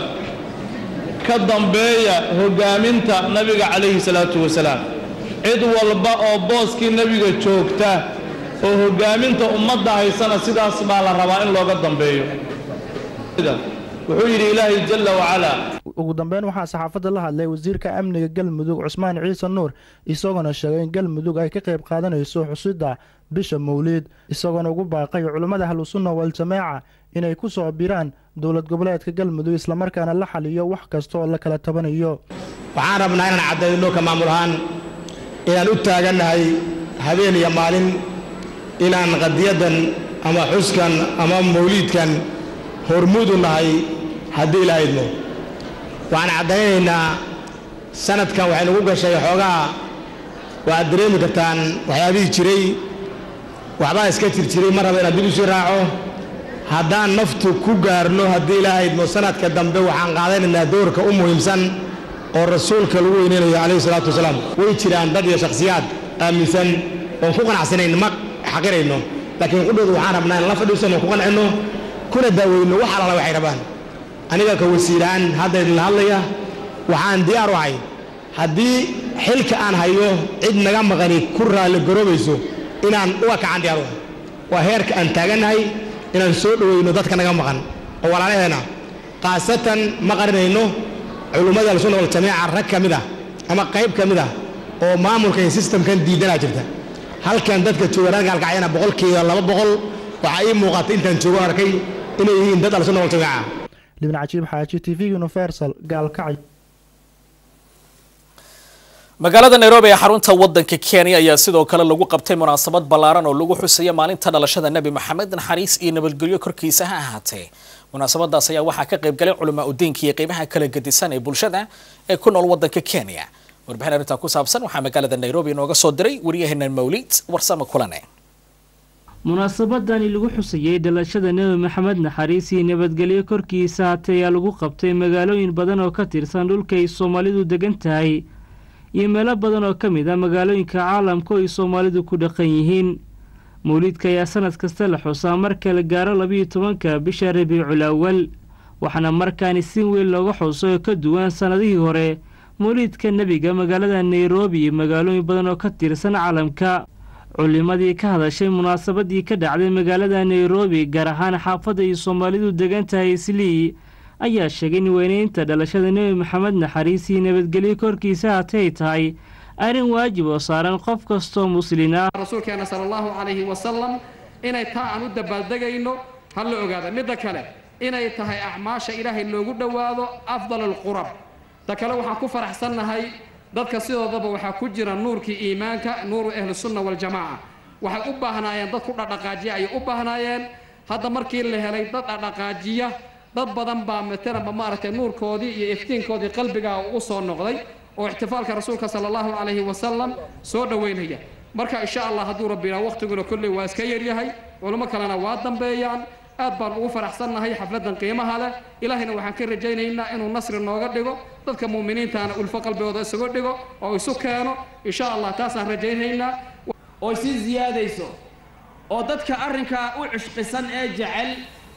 ka dambeeya hogaaminta nabiga calayhi salaatu wasalaam cid walba oo booskii nebiga joogta oo hogaaminta ummadda haysana sidaas baa la rabaa in looga dambeeyo wuxuu yidhi ilaahay jalla wacalaa ugu dambeyn waxaa saxaafadda la hadlay wasiirka amniga galmudug cusmaan ciise nuur isagoona sheegay in galmudug ay ka qayb qaadanayso xusidda bisha mawliid isagoona ugu baaqay culummada ahlusunna waljamaaca inay ku soo biraan dowlad goboleedka galmudug islamarkaana la xaliyo wax kasta oo la kala tabanayo waxaan rabnaa inaan caddayno ka maamul ahaan inaan u taagannahay habeen iyo maalin inaan qadiyadan ama xuskan ama mawliidkan hormuudu nahay haddii ilaa idmo waxaan caddaynaynaa sanadkan waxay nagu gashay xoogaa waxaad dareemi kartaan waxyaabihii jiray waxbaa iska jir jiray mar raba inaan dib usii raaco haddaan naftu ku gaarno haddii ilaa idmo sanadka dambe waxaan qaadanaynaa doorka u muhiimsan oo rasuulka lagu weyneynayo calayhi salaatu wasalaam way jiraan dad iyo shakhsiyaad aaminsan oon ku qanacsanayn ma xaqirayno laakiin qudhooda waxaan rabnaa in la fadhiisano ku qancinno kuna daaweyno wax alala waxay rabaan aniga ka wasiiraan hadda idinla hadlaya waxaan diyaar u ahay haddii xilka aan hayo cid naga maqani ku raalli garoobayso inaan uga kacan diyaar u ahay waa heerka aan taagannahay inaan soo dhoweyno dadka naga maqan oo walaalaheena khaasatan ma qarinayno culummada alsunna waljamiica rag ka mid ah ama qayb ka mid ah oo maamulka iyo sistamkan diidanaa jirta halkan dadka jooga reer gaalkacyana boqolkiiba laba boqol waxaa ii muuqata intaan joogo arkay inay yihiin dad alsunna waljamiica libin cajiib xaaji t v universal gaalkacyo magaalada nairobi ee xarunta wadanka kenya ayaa sidoo kale lagu qabtay munaasabad ballaaran oo lagu xusaya maalinta dhalashada nebi maxamed naxariis iyo nabadgelyo korkiisa ha ahaatee munaasabadaas ayaa waxaa ka qaybgalay culamaa udiinka iyo qeybaha kala gedisan ee bulshada ee ku nool wadanka kenya warbixin arrintaa ku saabsan waxaa magaalada nairobi inooga soo diray waryaheena mawlid warsame kulane munaasabadani lagu xusayey dhalashada nebi maxamed naxariis iyo nabadgelyo korkiisa haatee ayaa lagu qabtay magaalooyin badan oo ka tirsan dhulka ay soomaalidu degan tahay iyo meelo badan oo ka mid ah magaalooyinka caalamka oo ay soomaalidu ku dhaqan yihiin mawliidka ayaa sanad kasta la xusaa marka la gaaro labiiyo tobanka bisha rabiicul awal waxaana markaani si weyn looga xuso oo ka duwan sannadihii hore mawliidka nebiga magaalada nairobi iyo magaalooyin badan oo ka tirsan caalamka culimadii ka hadashay munaasabadii ka dhacday magaalada nairobi gaar ahaan xaafadda ay soomaalidu degan tahay islii ayaa sheegay in weyneynta dhalashada nebi maxamed naxariis iyo nabadgelyo korkiisa hatay tahay arrin waajib oo saaran qof kastoo muslin ah rasuulkeena sala allahu calayhi wasalam inay taa aan u dabaaldegayno ha la ogaada midda kale inay tahay acmaasha ilaahay loogu dhowaado afdal alqurab ta kale waxaan ku faraxsannahay dadka sidoodaba waxaa ku jira nuurkii iimaanka nuuru ahlusunna waljamaaca waxay u baahnaayeen dad ku dhadhaqaajiya ayay u baahnaayeen hadda markii la helay dad dhadhaqaajiya dad badan baa matalanba maaragtay nuurkoodii iyo iftiinkoodii qalbigaa u soo noqday oo ixtifaalka rasuulka sala allahu calayhi wasalam soo dhoweynaya marka insha allah hadduu rabbina waqtiguna kolley waa iska yaryahay culimo kalena waa dambeeyaan aad baan ugu faraxsannahay xafladan qiimaha leh ilaahayna waxaan ka rajaynaynaa inuu nasri nooga dhigo dadka muuminiintaana ulfo qalbigooda isugu dhigo oo isu keeno insha allah taasaan rajaynaynaa oo sii siyaadayso oo dadka arrinkaa u cishqisan ee jecel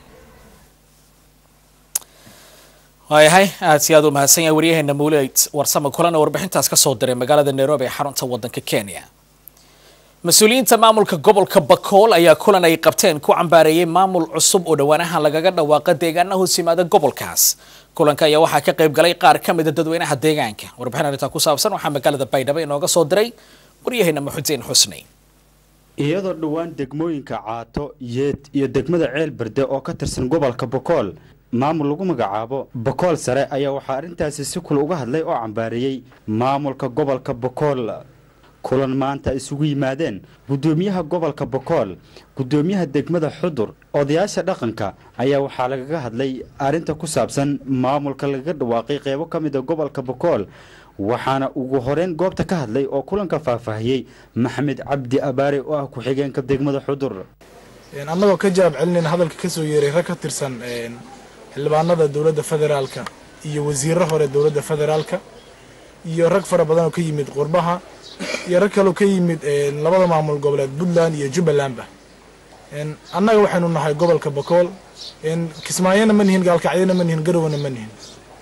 waayahay aad si aad u mahadsan yahay waryaheena mawleyd warsame kulan oo warbixintaas ka soo diray magaalada nairobi ee xarunta wadanka kenya mas-uuliyiinta maamulka gobolka bakool ayaa kulan ay qabteen ku cambaareeyey maamul cusub oo dhowaanahan lagaga dhawaaqa deegaana hoos yimaada gobolkaas kulanka ayaa waxaa ka qayb galay qaar ka mida dadweynaha deegaanka warbixin arrintaa ku saabsan waxaa magaalada baydhabo inooga soo diray waryaheena maxudiin xusni iyadoo dhowaan degmooyinka caato yeed iyo degmada ceel berde oo ka tirsan gobolka bokool maamul lagu magacaabo bokool sare ayaa waxaa arrintaasi si kula uga hadlay oo cambaareeyey maamulka gobolka bokool kulan maanta isugu yimaadeen guddoomiyaha gobolka bokool guddoomiyaha degmada xudur odayaasha dhaqanka ayaa waxaa lagaga hadlay arrinta ku saabsan maamulka lagaga dhawaaqay qeybo ka mida gobolka bokool waxaana ugu horeyn goobta ka hadlay oo kulanka faahfaahiyey maxamed cabdi abaare oo ah ku-xigeenka degmada xudur annagoo ka jawaab celinayna hadalka ka soo yeeray rag ka tirsan xildhibaanada dowladda federaalka iyo wasiirro hore dowladda federaalka iyo rag fara badan oo ka yimid qurbaha iyo rag kaloo ka yimid labada maamul goboleed puntland iyo jubbalandba annaga waxaynu nahay gobolka bakool kismaayona ma nihin gaalkacyona ma nihin garowna ma nihin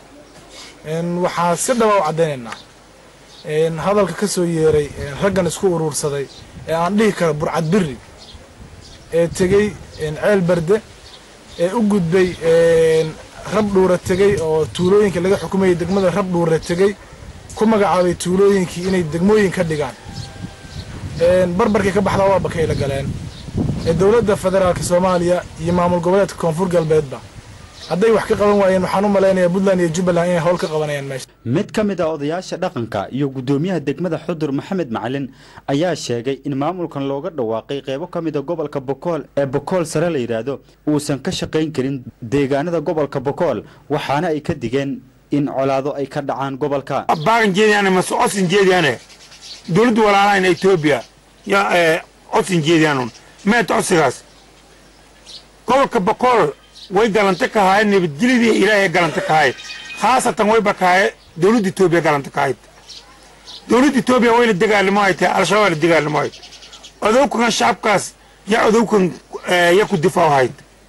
waxaa si dhaba u caddaynaynaa hadalka ka soo yeeray raggan isku uruursaday ee aan dhihi karo burcad biri ee tegey ceel berde ee u gudbay rab dhuura tegey oo tuulooyinka laga xukumayay degmada rab dhuura tegey ku magacaabay tuulooyinkii inay degmooyin ka dhigaan barbarkii ka baxdaa waa bakayla galeen ee dowladda federaalka soomaaliya iyo maamul goboleedka koonfur galbeedba hadday wax ka qaban waayeen waxaan u malaynayaa puntland iyo jubbaland inay howl ka qabanayaan meesha mid ka mid a odayaasha dhaqanka iyo guddoomiyaha degmada xudur maxamed macalin ayaa sheegay in maamulkan looga dhawaaqay qeybo ka mid a gobolka bokool ee bokool sare la yidhaahdo uusan ka shaqayn karin deegaanada gobolka bokool waxaana ay ka digeen in colaado ay ka dhacaan gobolka baagan jeediyaane mase codsin jeediyaane dowladda walaalahayna etoobiya yaa codsin jeediyaanun meet codsigaas gobolka bokool way galanta ka haayeen nabadgelyadii ilaahay galanta ka hayd khaasatan wayba ka haye dowladda etoobiya galanta ka hayd dowladda etoobiya wayna dagaalamo ay tahay al-shabaab la dagaalamo hayd odowkan shacabkaas yaa odowkan ya ku difaac hayd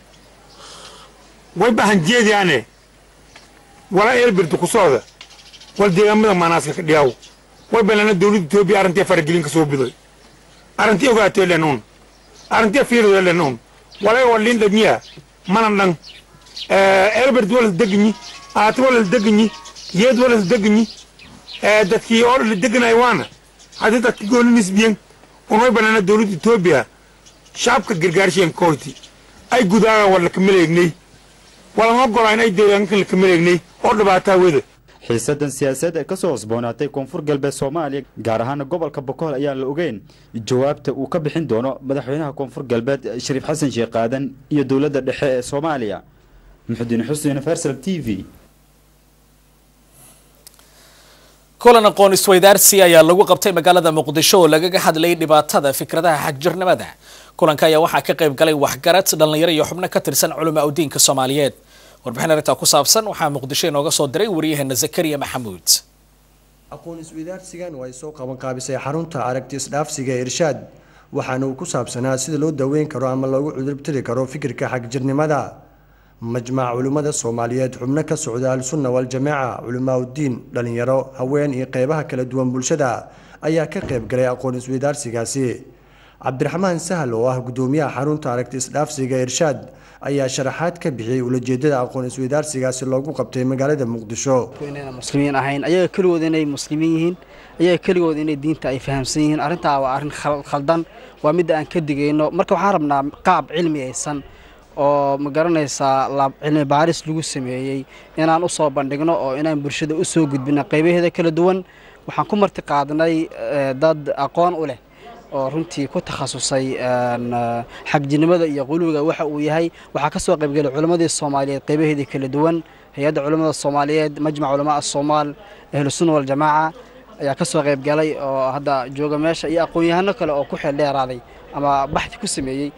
way bahan jeediyaane wala eelbirda ku socda wal deegaamada maanaaska ka dhiyaaw way balana dowladda etoobiya arrintii faragelin ka soo biday arrintii ogaatoo lenuun arrintii fiirdo lenuun walay walin dhamiya mana dhan elbert walas deganyi aati walas deganyi yeed walas deganyi dadkii oo la deganay waana haddii dadki gooni nisbiyen unay banaana dowladda etoobiya shacabka gargaarsheen koyti ay gudaagaan war lakamaleegnay walan ogolayn ay deegaankan lakamaleegnay oo dhibaataa weda xiisadan siyaasadeed ee kasoo hosboonaatay koonfur galbeed soomaaliya gaar ahaan gobolka bokool ayaan la ogeyn jawaabta uu ka bixin doono madaxweynaha koonfur galbeed shariif xasan sheekh qaadan iyo dowladda dhexe ee soomaaliya muxudiin xusn universal t v kulan aqoon isweydaarsi ayaa lagu qabtay magaalada muqdisho oo lagaga hadlayay dhibaatada fikradaha xagjirnimada kulanka ayaa waxaa ka qayb galay waxgarad dhallinyaro iyo xubno ka tirsan culamaa udiinka soomaaliyeed warbixin arrintaa ku saabsan waxaa muqdisho inooga soo diray waryaheena zakariya maxamuud aqoon isweydaarsigan oo ay soo qaban qaabisay xarunta aragti isdhaafsiga ee irshaad waxaana uu ku saabsanaa sida loo daweyn karo ama loogu cudurtiri karo fikirka xagjirnimada majmac culimmada soomaaliyeed xubno ka socda al-sunna wal-jamaaca culimaa uddiin dhallinyaro haween iyo qeybaha kala duwan bulshada ayaa ka qayb galay aqoon isweydaarsigaasi cabdiraxmaan sahal oo ah gudoomiyaha xarunta aragti isdhaafsiga irshaad ayaa sharaxaad ka bixiyey ulajeedada aqoon isweydaarsigaasi loogu qabtay magaalada muqdisho inayna muslimiin ahayn ayaga keligood inay muslimiin yihiin ayaga keligood inay diinta ay fahamsan yihiin arrintaa waa arrin khaldan waa midda aan ka digayno marka waxaan rabnaa qaab cilmi aysan oo ma garanaysaa cilmi baaris lagu sameeyey inaan u soo bandhigno oo inaan bulshada u soo gudbino qaybaheeda kala duwan waxaan ku marti qaadnay dad aqoon u leh oo runtii ku takhasusay xagjinimada iyo quluwiga waxa uu yahay waxaa ka soo qaybgelay culammadii soomaaliyeed qaybaheedii kala duwan hay-adda culamada soomaaliyeed majmac culamaa asoomaal ahlusunna waljamaaca ayaa ka soo qaybgalay oo hadda jooga meesha iyo aqoon-yahano kale oo ku xeel dheeraaday ama baxdi ku sameeyey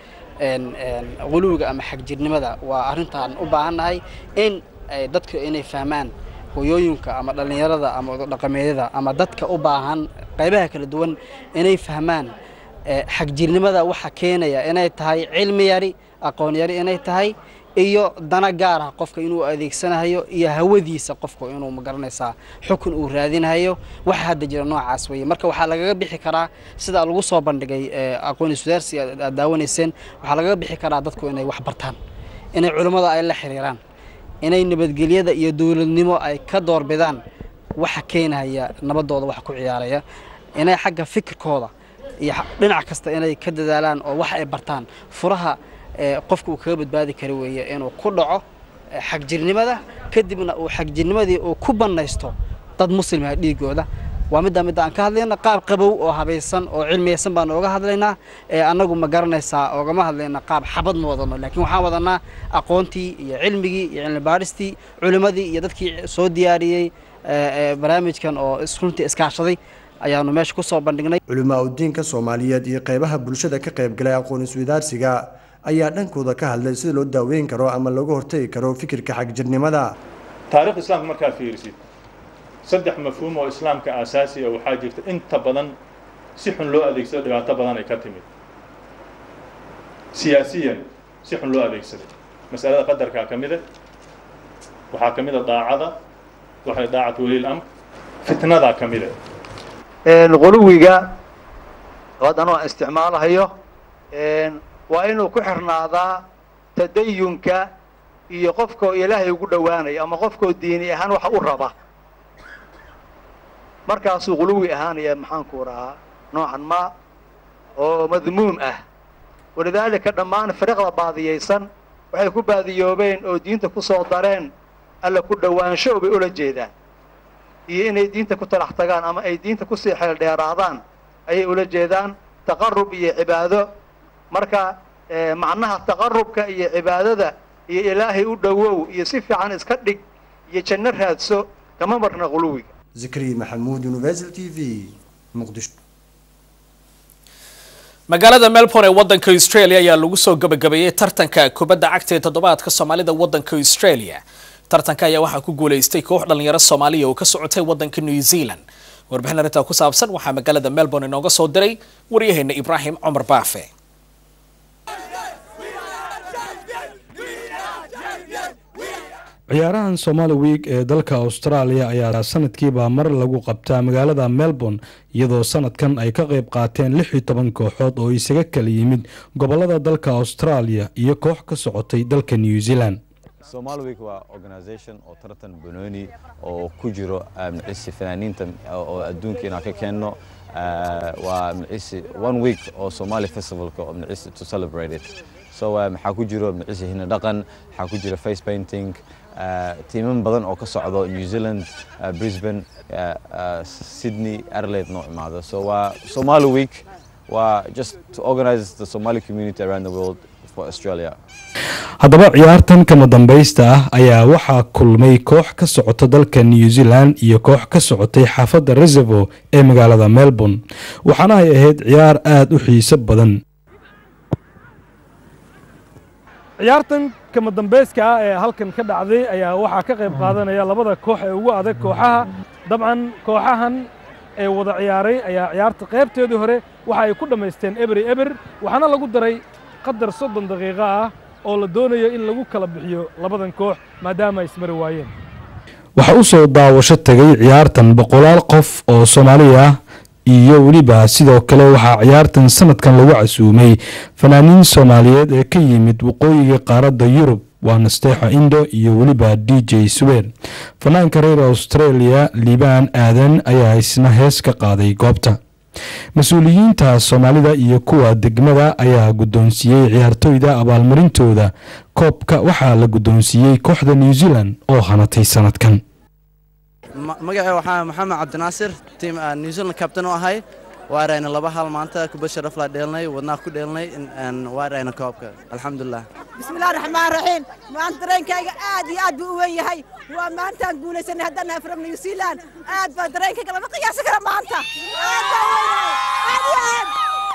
quluwiga ama xagjirnimada waa arrintaan u baahannahay in dadka inay fahmaan hooyooyinka ama dhallinyarada ama dhaqameedyada ama dadka u baahan qaybaha kala duwan inay fahmaan xagjirnimada waxa keenaya inay tahay cilmi yari aqoon yari inay tahay iyo dana gaar ah qofka inuu adeegsanayo iyo hawadiisa qofka inuu magaranaysaa xukun uu raadinayo waxa hadda jira noocaas weeye marka waxaa lagaga bixi karaa sida lagu soo bandhigay aqoon iswadaarsi aad daawanayseen waxaa lagaga bixi karaa dadku inay wax bartaan inay culummada ay la xiriiraan inay nabadgelyada iyo dowladnimo ay ka doorbidaan waxa keenaya nabadooda wax ku ciyaaraya inay xagga fikirkooda iyo dhinac kasta inay ka dadaalaan oo wax ay bartaan furaha qofka uu kaga badbaadi kara weeye inuu ku dhaco xagjirnimada kadibna uu xagjirnimadii uu ku bannaysto dad muslimah dhiigooda waa middaa midda aan ka hadlayna qaab qabow oo habaysan oo cilmiyaysan baan ooga hadlaynaa ee annagu ma garanaysaa oogama hadlayna qaab xabad ma wadano laakiin waxaan wadanaa aqoontii iyo cilmigii iyo cilmi baadhistii culimmadii iyo dadkii soo diyaariyey barnaamijkan oo runtii iskaashaday ayaanu meesha ku soo bandhignay culimaa udiinka soomaaliyeed iyo qeybaha bulshada ka qayb galay aqoon isweydaarsiga ayaa dhankooda ka hadlay sida loo daaweyn karo ama looga hortagi karo fikirka xagjirnimada taariikh islaamka markaad fiirisid saddex mafhuum oo islaamka aasaasi ah waxaa jirta inta badan si xun loo adeegsado dhibaato badan ay ka timid siyaasiyan si xun loo adeegsaday masalada qadarkaa ka mida waxaa ka mida daacada waxay daacatu waliil amr fitnadaa ka mida quluwiga haddana aan isticmaalahayo waa inuu ku xirnaadaa tadayunka iyo qofkoo ilaahay ugu dhowaanaya ama qofkoo diini ahaan waxa u raba markaasuu quluwi ahaanaya maxaanku rahaa noocan ma oo madmuum ah walidaalika dhammaan firiqda baadiyaysan waxay ku baadiyoobeen oo diinta ku soo dareen alla ku dhowaansho bay ula jeedaan iyo inay diinta ku talax tagaan ama ay diinta kusii xeel dheeraadaan ayay ula jeedaan taqarub iyo cibaado marka macnaha taqarubka iyo cibaadada iyo ilaahay u dhowow iyo si fiican iska dhig iyo janno raadso kama marna quluwiga zikri maxamuud universal t v muqdisho magaalada melbourne ee wadanka australia ayaa lagu soo gabagabeeyey tartanka kubadda cagta ee toddobaadka soomaalida wadanka australia tartanka ayaa waxaa ku guuleystay koox dhalinyaro soomaaliya oo ka socotay wadanka new zealand warbixin arrintaa ku saabsan waxaa magaalada melbourne inooga soo diray waryaheena ibraahim cumar baafe ciyaarahan somali week ee dalka austraaliya ayaa sanadkiiba mar lagu qabtaa magaalada melbourne iyadoo sanadkan ay ka qayb qaateen lix iyo toban kooxood oo isaga kala yimid gobolada dalka austraaliya iyo koox ka socotay dalka new zealand Somali Week waa organisation oo tartan banooni oo ku jiro magciisi fanaaniinta oo adduunka inaan ka keenno waa magciisi one week oo Somali festivalka oo magciisi to celebrate it so maxaa ku jiro magciisi hina dhaqan maxaa ku jiro face painting tiiman badan oo ka socdo New Zealand Brisbane Sydney Adelaide noo imaado so waa Somali Week waa just to organize the Somali community around the world for Australia haddaba ciyaartan kama dambaysta ah ayaa waxaa kulmay koox ka socota dalka new zealand iyo koox ka socotay xaafadda reservo ee magaalada melbourne waxaana ay ahayd ciyaar aada u xiiso badan ciyaartan kama dambayska ah ee halkan ka dhacday ayaa waxaa ka qayb qaadanaya labada koox ee ugu adag kooxaha dabcan kooxahan ee wada ciyaaray ayaa ciyaarta qaybteedii hore waxa ay ku dhammaysteen ebery eber waxaana lagu daray qadar soddon daqiiqo ah oo la doonayo in lagu kala bixiyo labadan koox maadaama ay ismari waayeen waxaa u soo daawasho tegay ciyaartan boqolaal qof oo soomaali ah iyo weliba sidoo kale waxaa ciyaartan sanadkan lagu casuumay fanaaniin soomaaliyeed ee ka yimid waqooyiga qaaradda yurub waa nasteexo indo iyo weliba d j swer fanaanka reer australia liibaan aadan ayaa isna hees ka qaaday goobta mas-uuliyiinta soomaalida iyo kuwa degmada ayaa guddoonsiiyey ciyaartoyda abaalmarintooda koobka waxaa la guddoonsiiyey kooxda new zealand oo hanatay sanadkan magacay waxaa maxamed cabdinaasir tiim new zealand kabtan u ahay waarayna laba hal maanta kubad sharaf laa dheelnay wadnaa ku dheelnay waarayna koobka alxamdulilah bismillahi raxmaan raxiim maanta dareenkayga aad iyo aad buu u weyn yahay waa maantaan guulaysanay haddaan nahay from new zealand aad baa dareenkayga lama qiyaasi kara maanta aad baa weynahay aad iyo aad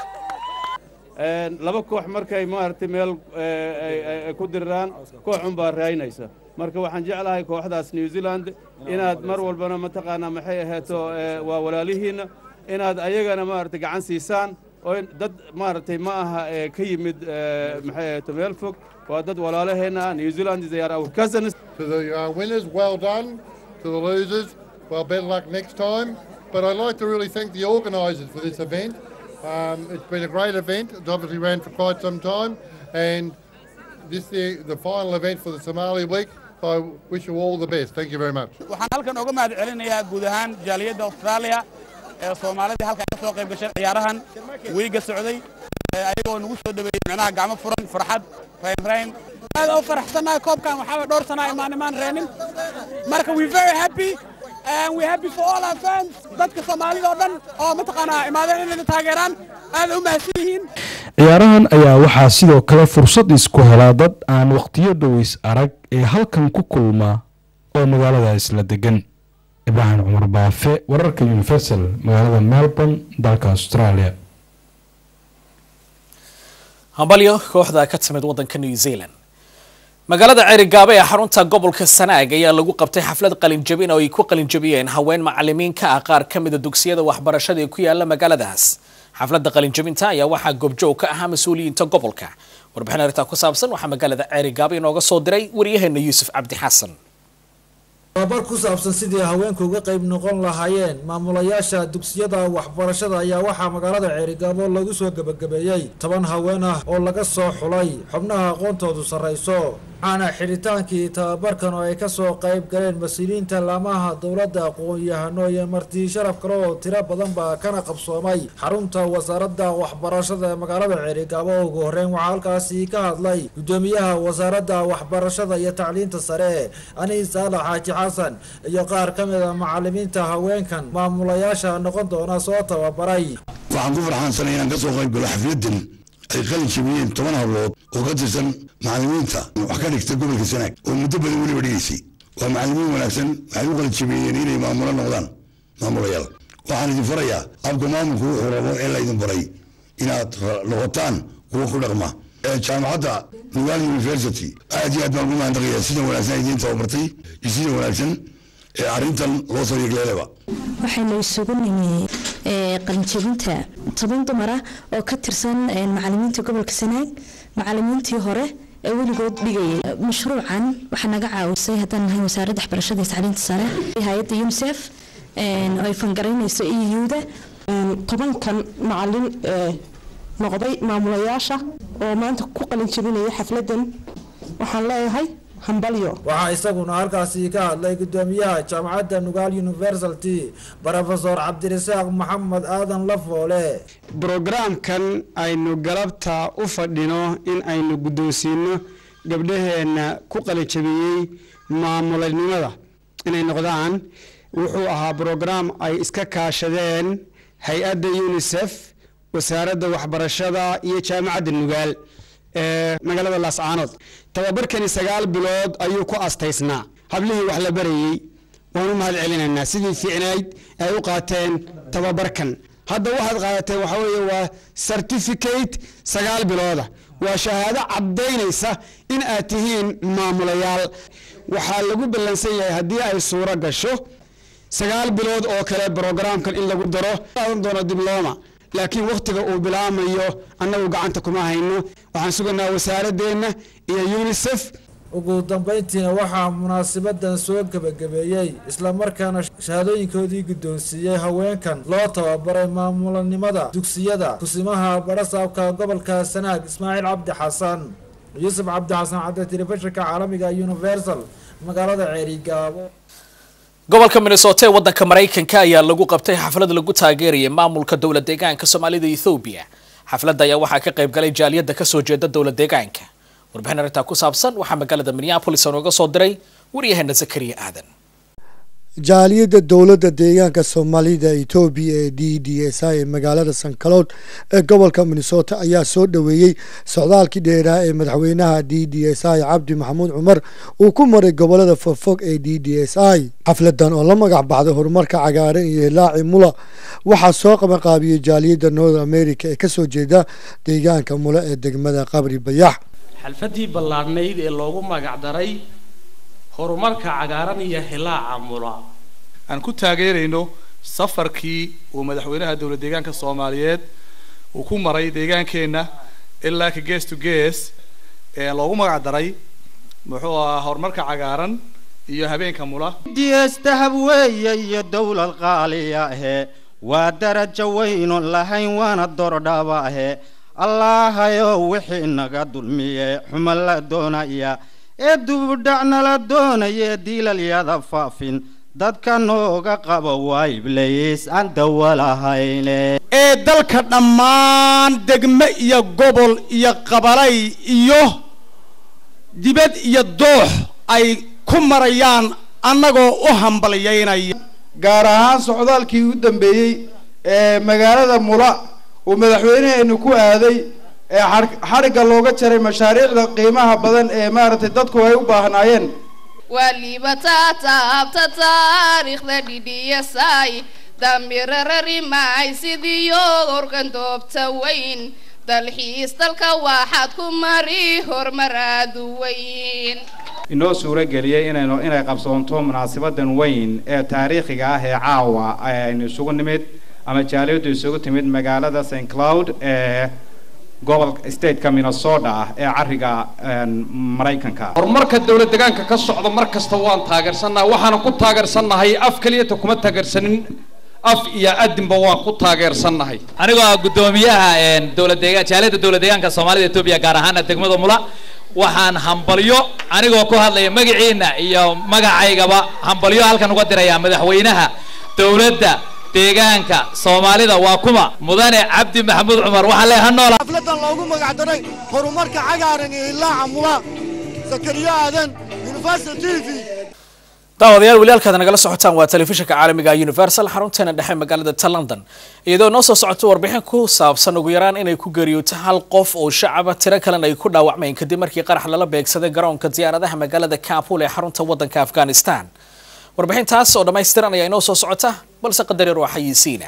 laba koox markay maaragtay meel ku diriraan kooxun baa raynaysa marka waxaan jeclahay kooxdaas new zealand inaad mar walbana mataqaanaa maxay ahaato waa walaalihiinna inaad ayagana maaragtay gacan siisaan oo dad maaragtay ma aha ka yimid maxay ahaato meel fog waa dad walaalaheenna new zealand they are our cousins To the uh, winners, well done. To the losers, well, better luck next time. But I'd like to really thank the organisers for this event. Um, it's been a great event. It's obviously ran for quite some time, and this is the, the final event for the Somali Week. So I wish you all the best. Thank you very much. waxaan halkan uga mahad celinayaa guud ahaan jaaliyadda austraaliya ee soomaalida halkan ka soo qayb gashay ciyaarahan wiiga socday ee ayagoo nagu soo dhaweeyey micnaha gacmo furan farxad raynrayn aad u faraxsanahay koobkan waxaa dhowr sana imaan imaan reenin marka we very happy and we happy for all our fans dadka soomaalida oo dhan oo mataqaanaa imaadeen inayna taageeraan aad u mahadsan yihiin ciyaarahan ayaa waxaa sidoo kale fursad isku helaa dad aan wakhtiyo dhoweys arag ee halkan ku kulma oo magaalada isla degan ibraahim cumar baafe wararka universal magaalada melbourne dalka australia hambalyo kooxda ka timid waddanka new zealand magaalada ceerigaaba ee xarunta gobolka sanaag ayaa lagu qabtay xaflad qalinjabin oo ay ku qalinjabiyeen haween macalimiin ka ah qaar ka mida dugsiyada waxbarashada ee ku yaala magaaladaas xafladda qalinjabinta ayaa waxaa goobjoog ka ahaa mas-uuliyiinta gobolka warbixin arrintaa ku saabsan waxaa magaalada ceerigaaba inooga soo diray waryaheena yuusuf cabdi xasan tababar ku saabsan sidii haweenku uga qayb noqon lahaayeen maamulayaasha dugsiyada waxbarashada ayaa waxaa magaalada ceerigaabo lagu soo gebagabeeyey toban haween ah oo laga soo xulay xubnaha aqoontoodu sarrayso waxaana xidhitaankii tababarkan oo ay kasoo qayb galeen mas-uuliyiinta laamaha dowladda aqoon-yahano iyo marti sharaf kale oo tiro badan baa kana qabsoomay xarunta wasaaradda waxbarashada ee magaalada ceerigaabo ugu horreyn waxaa halkaasi ka hadlay guddoomiyaha wasaaradda waxbarashada iyo tacliinta sare aniis saalax xaaji xasan iyo qaar ka mid a macalimiinta haweenkan maamulayaasha noqon doona soo tababaray waxaan ku farxaansanay inaan ka soo qayb galo xafladan ay qalin jabiyeen toban hablood oo ka tirsan macalimiinta wax ka dhigta gobolka sanaag oo muddo badan weliba dhigaysay waa macalimiin wanaagsan waxay u qalin jabiyeen inay maamulo noqdaan maamulayaal waxaan idin farayaa habka maamulku wuxuu rabo ee laydin baray inaad noqotaan kuwa ku dhaqma jaamacadda nugal university aad iyo aad baan ugu mahadnaqayaa sida wanaagsan idiin tababartay iyo sida wanaagsan ee arrintan loo soo yegleelaba waxaynu isugu nimi qalinjabinta toban dumar ah oo ka tirsan macalimiinta gobolka sanaag macalimiintii hore ee weligood dhigayay mashruucan waxaa naga caawisay haddaan nahay wasaaradda waxbarashada iyo tacliinta sare hay-adda unicef oo ay fangaraynayso euda tobankan macalin ee noqday maamulayaasha oo maanta ku qalin jebinaya xafladan waxaan leeyahay hambalyo waxaa isaguna halkaasi ka hadlay gudoomiyaha jaamacadda nugaal university brofesor cabdirasaaq maxamed aadan lafoole brogaraamkan aynu galabta u fadhino in aynu guddoonsiino gabdhaheenna ku qalijabiyey maamulanimada inay noqdaan wuxuu ahaa brograam ay iska kaashadeen hay-adda unisef wasaaradda waxbarashada iyo jaamacadda nugaal ee magaalada laascaanood tababarkani sagaal bilood ayuu ku astaysnaa hablihii wax la barayey waan u mahad celinaynaa sidii fiicnayd ay u qaateen tababarkan hadda waxaad qaadateen waxa weeye waa certificate sagaal bilooda waa shahaado caddaynaysa in aad tihiin maamulayaal waxaa lagu ballansan yahay haddii ay suuro gasho sagaal bilood oo kale brogaraamkan in lagu daro qaadan doono dibloma laakiin wakhtiga uu bilaamayo annagu gacanta kuma hayno waxaan sugaynaa wasaaradeenna iyo unisef ugu dambayntiina waxaa munaasabadan soo gebagabeeyey islamarkaana shahaadooyinkoodii guddoonsiiyey haweenkan loo tababaray maamulanimada dugsiyada kusimaha barasaabka gobolka sanaag ismaaciil cabdi xasan yuusuf cabdi xasan cadde telefishinka caalamiga universal magaalada ceerigaabo gobolka minnesota ee waddanka maraykanka ayaa lagu qabtay xaflad lagu taageerayay maamulka dowla deegaanka soomaalida ethoobiya xafladda ayaa waxaa ka qayb galay jaaliyadda kasoo jeeda dowla deegaanka warbixin arrintaa ku saabsan waxaa magaalada minneapolis nooga soo diray waryaheena zakariya aadan jaaliyadda dowladda deegaanka soomaalida etoobiya ee d d s i ee magaalada sankalood ee gobolka minnesota ayaa soo dhoweeyey socdaalkii dheeraa ee madaxweynaha d d s i cabdi maxamuud cumar uu ku maray gobolada fogfog ee d d s i xafladan oo la magac baxday horumarka cagaaran iyo hilaaci mula waxaa soo qabanqaabiyey jaaliyadda north america ee kasoo jeeda deegaanka mula ee degmada qabri bayax xalfadii ballaadhnayd ee loogu magacdaray horumarka cagaaran iyo hilaaca mula aan ku taageerayno safarkii uu madaxweynaha dowlad deegaanka soomaaliyeed uu ku maray deegaankeenna ilaa ka gees to gees ee loogu magac daray muxuu ahaa horumarka cagaaran iyo habeenka mula ds dahab weeye iyo dowlad qaaliya ahe waa darajo waynon lahayn waana dordhaba ahe allaahayo wixii naga dulmiye xuma la doonaya ee dubudhacna la doonaya diilalyada faafin dadka nooga qaba waa iblays aan dawalahayne ee dalka dhammaan degme iyo gobol iyo qabalay iyo dibad iyo doox ay ku marayaan annagoo u hambalyaynaya gaar ahaan socdaalkii u dambeeyey ee magaalada mula uu madaxweynaheenu ku aaday ee xadhigga looga jaray mashaariicda qiimaha badan ee maaragtay dadku ay u baahnaayeen waliba taataabta taariikhda dhidhiyasay damirararimaay sidiyo organ doobta weyn dalxiis dalka waxaad ku mari horumar aadu weyn inoo suuro geliyey inaynu inay qabsoonto munaasabadan weyn ee taariikhiga ah ee caawa aynu isugu nimid ama jaaliyaddu isugu timid magaalada st cloud ee gobolka stateka minnesota ah ee cariga maraykanka horumarka dowlad deegaanka ka socda mar kasta waan taageersannahay waxaana ku taageersannahay af keliyata kuma taageersanin af iyo adinba waan ku taageersannahay anigoo ah guddoomiyaha dowlad deegaan jaaliyadda dowlad deegaanka soomaalida etoobiya gaar ahaana degmada mula waxaan hambalyo anigoo ku hadlaya magaciina iyo magacaygaba hambalyo halkan uga dirayaa madaxweynaha dowladda deegaanka soomaalida waa kuma mudane cabdi maxamuud cumar waxaa leeha noola xafladan loogu magac daray horumarka cagaaran iyo ilaaca mula zakariyo aadan universal t v daawadayaal weli halkaad nagala socotaan waa telefishinka caalamiga universal xarunteena dhexe magaalada ta london iyadoo noo soo socoto warbixin ku saabsan ugu yaraan inay ku geeriyooto hal qof oo shacaba tiro kalena ay ku dhaawacmeen kadib markii qarax lala beegsaday garoonka diyaaradaha magaalada kabul ee xarunta wadanka afghanistan warbixintaas oo dhammaystiran ayaa inoo soo socota balse qadar yar waa xayeysiina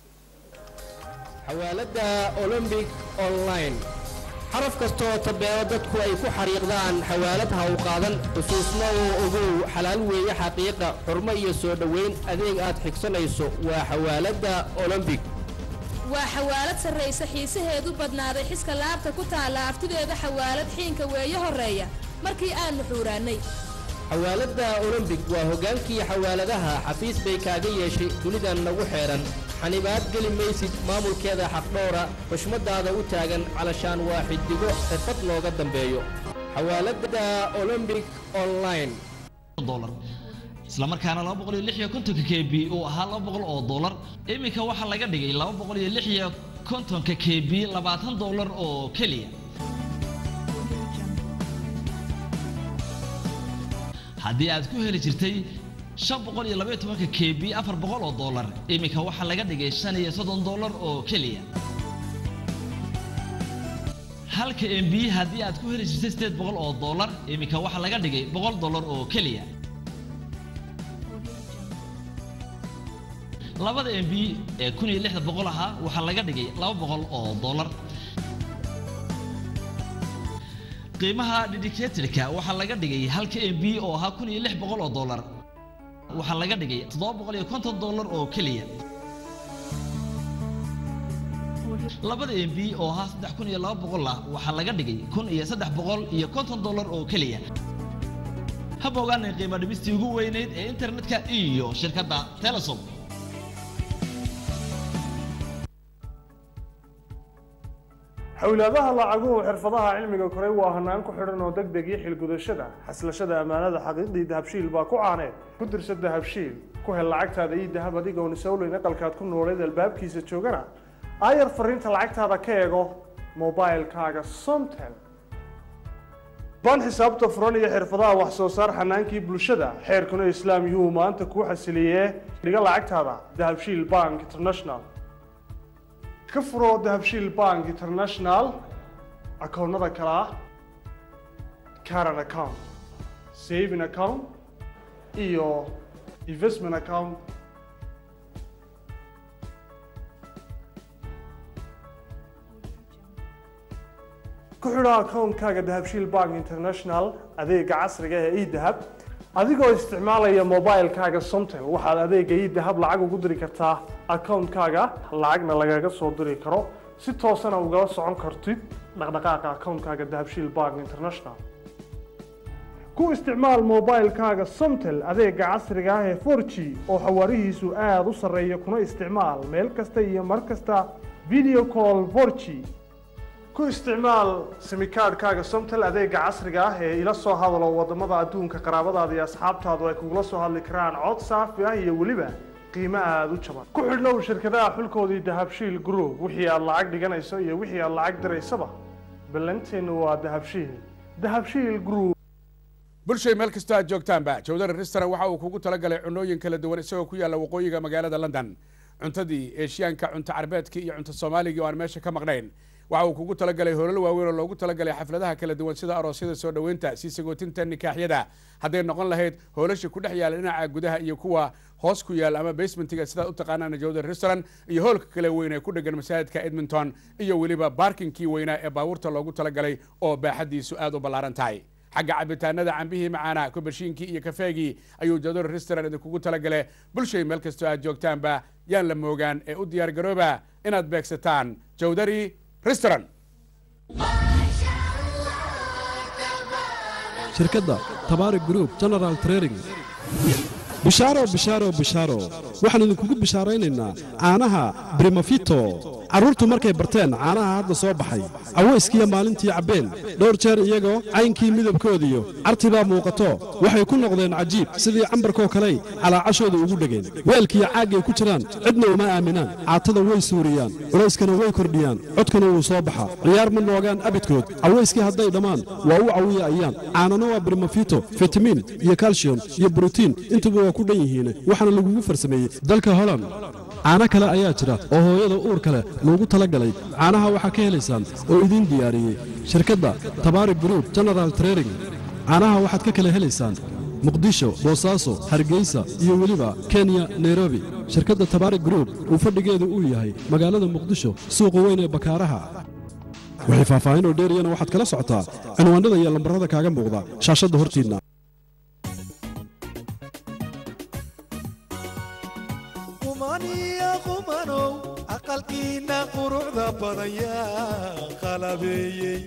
xawaalada olombic online xaraf kastaoo tabeelo dadku ay ku xariiqdaan xawaalad ha u qaadan xusuusna oo ogow xalaal weeye xaqiiqa xurmo iyo soo dhoweyn adeeg aad xigsanayso waa xawaaladda olombic waa xawaalad sarraysa xiisaheedu badnaaday xiska laabta ku taalla aftideeda xawaalad xiinka weeye horreeya markii aanu xuuraannay xawaaladda olombik waa hoggaankii xawaaladaha xafiis bay kaaga yeeshay dunidan nagu xeedhan xanibaad geli maysid maamulkeeda xaqdhowra xushmaddaada u taagan calashaan waa xidigo xirfad looga dambeeyo xawaaladda olombik online isla markaana laba boqol iyo lix iyo kontonka k b uu ahaa laba boqol oo dollar iminka waxaa laga dhigay laba boqol iyo lix iyo kontonka k b labaatan dollar oo keliya haddii aad ku heli jirtay shan boqol iyo labaiyo tobanka k b afar boqol oo dollar iminka waxaa laga dhigay shan iyo soddon dollar oo keliya halka m b haddii aad ku heli jirtay sideed boqol oo dollar iminka waxaa laga dhigay boqol dollar oo keliya labada m b ee kun iyo lixda boqol ahaa waxaa laga dhigay laba boqol oo dollar qiimaha dedicatorka waxaa laga dhigay halka m b oo ahaa kun iyo lix boqol oo dollar waxaa laga dhigay toddoba boqol iyo konton dollar oo keliya labada m b oo ahaa saddex kun iyo laba boqol ah waxaa laga dhigay kun iyo saddex boqol iyo konton dollar oo keliya haba ogaanay qiimo dhimistii ugu weyneyd ee internetka iyo shirkadda telesom xowlaadaha lacaguhu xirfadaha cilmiga koray waa hanaan ku xidhan oo deg deg iyo xilgudashada xaslashada ammaanada xaqiiqdii dahabshiil baa ku caaneed ku dirsa dahabshiil ku hel lacagtaada iyo dahab adigoon isowleyn aqalkaad ku nooleed albaabkiisa joogana aayar fariinta lacagtaada ka eego mobailkaaga somtel baan xisaabta furan iyo xirfadaha wax soo saar xanaankii bulshada xeerkuna islaam yuhu maanta kuu xasiliyee dhiga lacagtaada dahabshiil bank international ka furo dahabshiil bank international akoonnada kale ah current account saving account iyo investment account ku xidho akoonkaaga dahabshiil bank international adeega casriga ee edahab adigoo isticmaalaya mobilkaaga somtel waxaad adeega edahab lacag ugu diri kartaa akoonkaaga lacagna lagaga soo diri karo si toosana ugala socon kartid dhaqdhaqaaqa akoonkaaga dahabshiil bank international ku isticmaal mobilkaaga somtel adeega casriga ah ee 4g oo xawaarihiisu aada u sarreeya kuna isticmaal meel kasta iyo mar kasta video call 4g ku isticmaal simikaadhkaaga somtel adeega casriga ah ee ila soo hadalo wadamada adduunka qaraabadaada iyo asxaabtaadu ay kugula soo hadli karaan cod saafi ah iyo weliba qiimo aada u jaban ku xidhnow shirkadaha xulkoodii dahabshiil group wixii aad lacag dhiganayso iyo wixii aad lacag diraysaba ballanteennu waa dahabshiil dahabshiil group bulshay meel kastoo aad joogtaanba jawdar restaurant waxa uu kugu talagalay cunooyin kala duwan isagoo ku yaalla waqooyiga magaalada london cuntadii eeshiyaanka cunto carbeedka iyo cunto soomaaligii oo aan meesha ka maqnayn waxa uu kugu talagalay hoolal waaweyn oo loogu talagalay xafladaha kala duwan sida aroosyada soo dhoweynta sii sagootinta nikaaxyada hadday noqon lahayd hoolasha ku dhex yaalla dhinaca gudaha iyo kuwa hoos ku yaalla ama basementiga sidaad u taqaanaan jawdar restaurant iyo hoolka kale weyn ee ku dhegan masaajidka edmonton iyo weliba baarkinkii weynaa ee baabuurta loogu talagalay oo baaxadiisu aada u ballaaran tahay xagga cabitaanada cambihii macaana kubashiinkii iyo kafeegii ayuu jador restaurant idinkugu talagale bulshay meel kastoo aad joogtaanba yaan la moogaan ee u diyaar garooba inaad beegsataan jawdari restaurant shirkadda tabaari group general trading bishaaro bishaaro bishaaro waxaan idinkugu bishaaraynaynaa caanaha brimafito carruurtu markay barteen caanaha hadda soo baxay cawayskiiyo maalintii cabbeen dhowr jeer iyagoo caynkii midabkoodiyo cartibaa muuqato waxay ku noqdeen cajiib sidii cambarkoo kaley calaacashooda ugu dhegeen weelkiiyo caaggay ku jiraan cidna uma aaminaan caatada way suuriyaan culayskana way kordhiyaan codkana wuu soo baxaa ciyaar ma noogaan abidkood cawayskii hadday dhammaan waa u cawiya ayaan caanana waa brimafito fitamiin iyo kalshiyum iyo brotiin intuba waa ku dhan yihiin waxaana lagugu farsameeyey dalka holand caano kale ayaa jira oo hooyada uurka leh loogu talagalay caanaha waxaa ka helaysaan oo idiin diyaariyey shirkadda tabaari group general trading caanaha waxaad ka kala helaysaan muqdisho boosaaso hargeysa iyo weliba kenya nairobi shirkadda tabaari group uu fadhigeedu uu yahay magaalada muqdisho suuqa weyn ee bakaaraha waxay faahfaahin oo dheeriyana waxaad kala socotaa cinwaanada iyo lambarrada kaaga muuqda shaashadda hortiinna qumaniya qumanow aqalkiinna habeeyey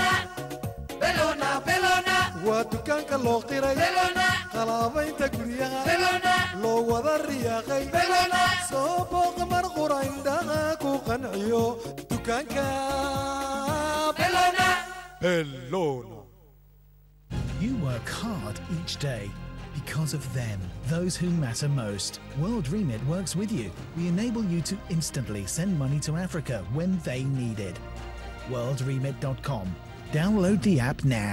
waa dukaanka loo qiray qalaabaynta guryaha loo wada riyaaqay soo booqa mar qura indhaha ku qanciyo dukaanka belona You work hard each day because of them, those who matter most. World Remit works with you. We enable you to instantly send money to Africa when they need it. WorldRemit.com. Download the app now.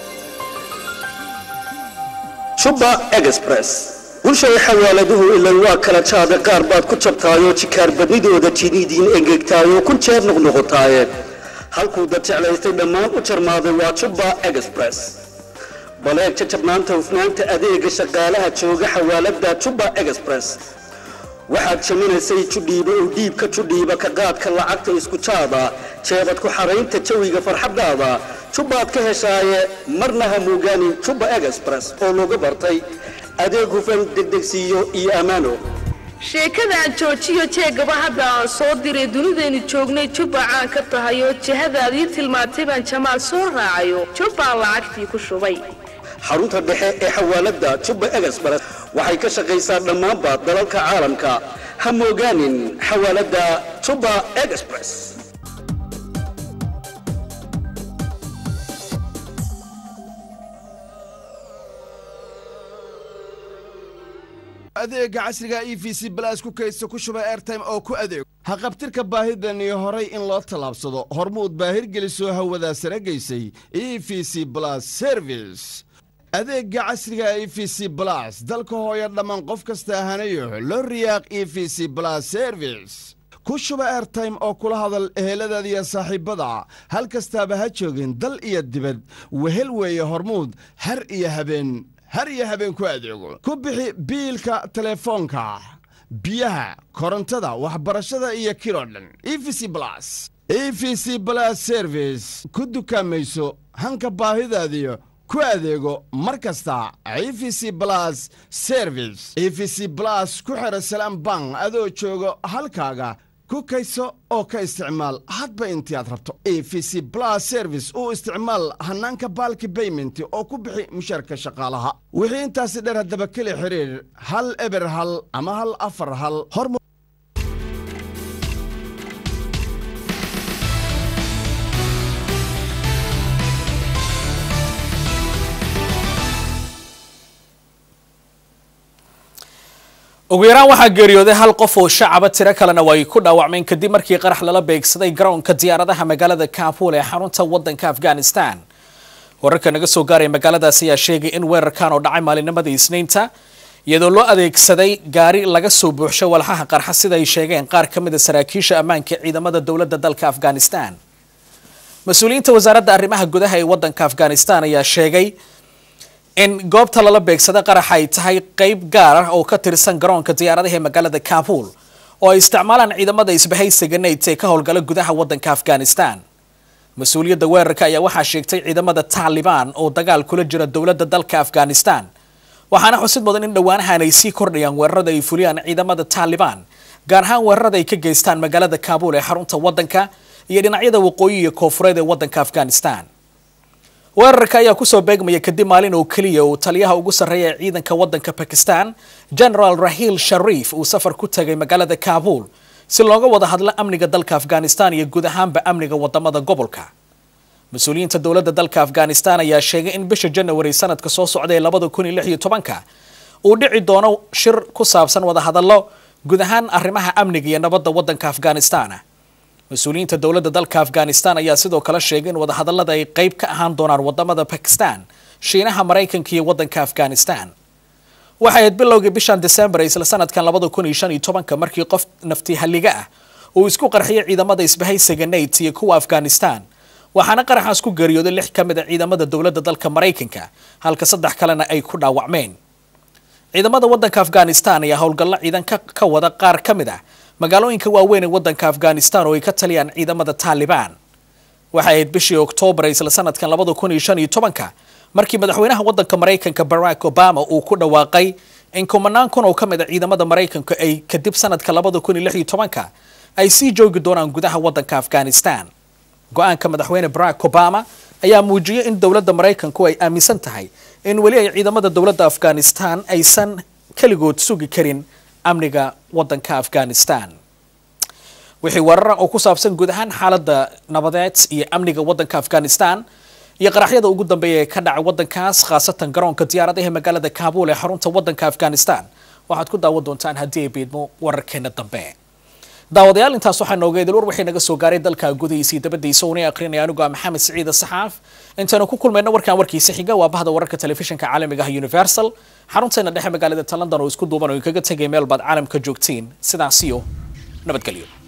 shuba express bulshay xawaaladuhu ilan waa kala jaada qaar baad ku jabtaayoo jikaar badnidooda jiniidiin engegtaayoo kun jeer noqnoqotaaye halkuu dad jeclaystay dhammaan u jarmaaday waa juba express baleeg jajabnaanta hufnaanta adeega shaqaalaha jooga xawaalada juba express waxaad jaminaysay judhiiba u dhiibka judhiiba ka qaadka lacagta isku jaada jeebad ku xaraynta jawiga farxaddaada jubbaad ka heshaaye marna ha muugaanin jubba express oo lagu bartay adeeg hufan degdegsiiyo iyo ammaano sheekadaan joojiyo jeegaba hadda aan soo diray dunidaynu joognay jubba caan ka tahay oo jihadaadii tilmaantay baan jamaal soo raacayo jubbaan lacagtii ku shubay xarunta dhexe ee xawaalada jubba express waxay ka shaqaysaa dhammaanba dalalka caalamka ha moogaanin xawaalada jubba express adeega casriga e v c balaas ku kaydsa ku shuba airtime oo ku adeego haqabtirka baahidan iyo horay in loo tallaabsado hormuud baahirgelisoo hawadaa sare gaysay e v c blas service adeega casriga e v c blas dalka hooya dhammaan qof kasta ahanayo loo riyaaq e v c blas service ku shuba airtime oo kula hadal eheladaada iyo saaxiibbada hal kastaaba ha joogin dal iyo dibad wehel weeye hormuud har iyo habeen har iyo habeen ku adeego ku bixi biilka telefoonka biyaha korontada waxbarashada iyo kiloo dhan e v c blas e v c blas service ku dukaamayso hanka baahidaadiyo ku adeego mar kasta e v c blas service e v c blas ku xidha salaam bank adoo joogo halkaaga ku kayso oo ka isticmaal hadba intii aad rabto e v c blas service uu isticmaal hannaanka baalki baymenti oo ku bixi mushaarka shaqaalaha wixii intaasi dheer haddaba keli xiriir hal eber hal ama hal afar hal hormu ugu yaraan waxaa geeriyooday hal qof oo shacaba tiro kalena waa ay ku dhaawacmeen kadib markii qarax lala beegsaday garoonka diyaaradaha magaalada kabul ee xarunta wadanka afghanistan wararka naga soo gaaraya magaaladaas ayaa sheegay in weerarkan oo dhacay maalinimadii isniinta iyadoo loo adeegsaday gaari laga soo buuxsho walxaha qarxa sida ay sheegeen qaar ka mid a saraakiisha ammaanka ciidamada dowladda dalka afghanistan mas-uuliyiinta wasaaradda arrimaha gudaha ee wadanka afghanistan ayaa sheegay in goobta lala beegsada qaraxa ay tahay qeyb gaar ah oo ka tirsan garoonka diyaaradaha ee magaalada kabul oo ay isticmaalaan ciidamada isbahaysiga nate ee ka howlgala gudaha wadanka afghanistan mas-uuliyadda weerarka ayaa waxaa sheegtay ciidamada taalibaan oo dagaal kula jira dowladda dalka afghanistan waxaana xusid mudan in dhowaanahan ay sii kordhayaan weerarada ay fuliyaan ciidamada taalibaan gaar ahaan weerarada ay ka geystaan magaalada kabul ee xarunta wadanka iyo dhinacyada waqooyi iyo koofureed ee wadanka afghanistan weerarka ayaa kusoo beegmaya kadib maalin oo keliya uu taliyaha ugu sarreeya ee ciidanka wadanka bakistan general rahil sharif uu safar ku tagay magaalada kabul si looga wada hadlo amniga dalka afghanistan iyo guud ahaanba amniga wadamada gobolka mas-uuliyiinta dowladda dalka afghanistan ayaa sheegay in bisha janawari sanadka soo socda ee labada kun iyo lix iyo tobanka uu dhici doono shir ku saabsan wadahadallo guud ahaan arrimaha amniga iyo nabadda wadanka afghanistan mas-uuliyiinta dowladda dalka afghanistan ayaa sidoo kale sheegay in wadahadallada ay qeyb ka ahaan doonaan wadamada bakistan shiinaha maraykanka iyo wadanka afghanistan waxay ahayd bilowgii bishan december isla sanadkan labada kun iyo shan iyo tobanka markii qof nafti halliga ah uu isku qarxiyay ciidamada isbahaysiga nate iyo kuwa afghanistan waxaana qaraxaas ku geeriyooday lix ka mid a ciidamada dowladda dalka maraykanka halka saddex kalena ay ku dhaawacmeen ciidamada wadanka afghanistan ayaa howlgallo ciidan ka wada qaar ka mid ah magaalooyinka waaweyn ee wadanka afghanistan oo ay ka taliyaan ciidamada taalibaan waxay ahayd bishii oktoobar isla sanadkan labada kun iyo shan iyo tobanka markii madaxweynaha wadanka maraykanka barack obama uu ku dhawaaqay in kumanaan kun oo ka mid a ciidamada maraykanka ay kadib sanadka labada kun iyo lix iyo tobanka ay sii joogi doonaan gudaha wadanka afghanistan go-aanka madaxweyne barack obama ayaa muujiyey in dowladda maraykanku ay aaminsan tahay in weli ay ciidamada dowladda afghanistan aysan keligood sugi karin amniga waddanka afghanistan wixii warara oo ku saabsan guud ahaan xaaladda nabadeed iyo amniga waddanka afghanistan iyo qaraxyada ugu dambeeya ee ka dhacay waddankaas khaasatan garoonka diyaaradaha magaalada kaabul ee xarunta waddanka afghanistan waxaad ku daawan doontaan haddii ay biidmo wararkeena dambe daawadayaal intaas waxaa nooga idil war waxay naga soo gaaray dalka gudihiisa iyo dabadiisa uuna aqrinaya anigu ah maxamed siciide saxaaf intaanu ku kulmayna warkaan warkiisa xiga waa bahda wararka telefishinka caalamiga ah universal xarunteena dhexe magaalada ta london oo isku duuban oo inkaga tegay meel baad caalamka joogtiin sidaasiyo nabadgelyo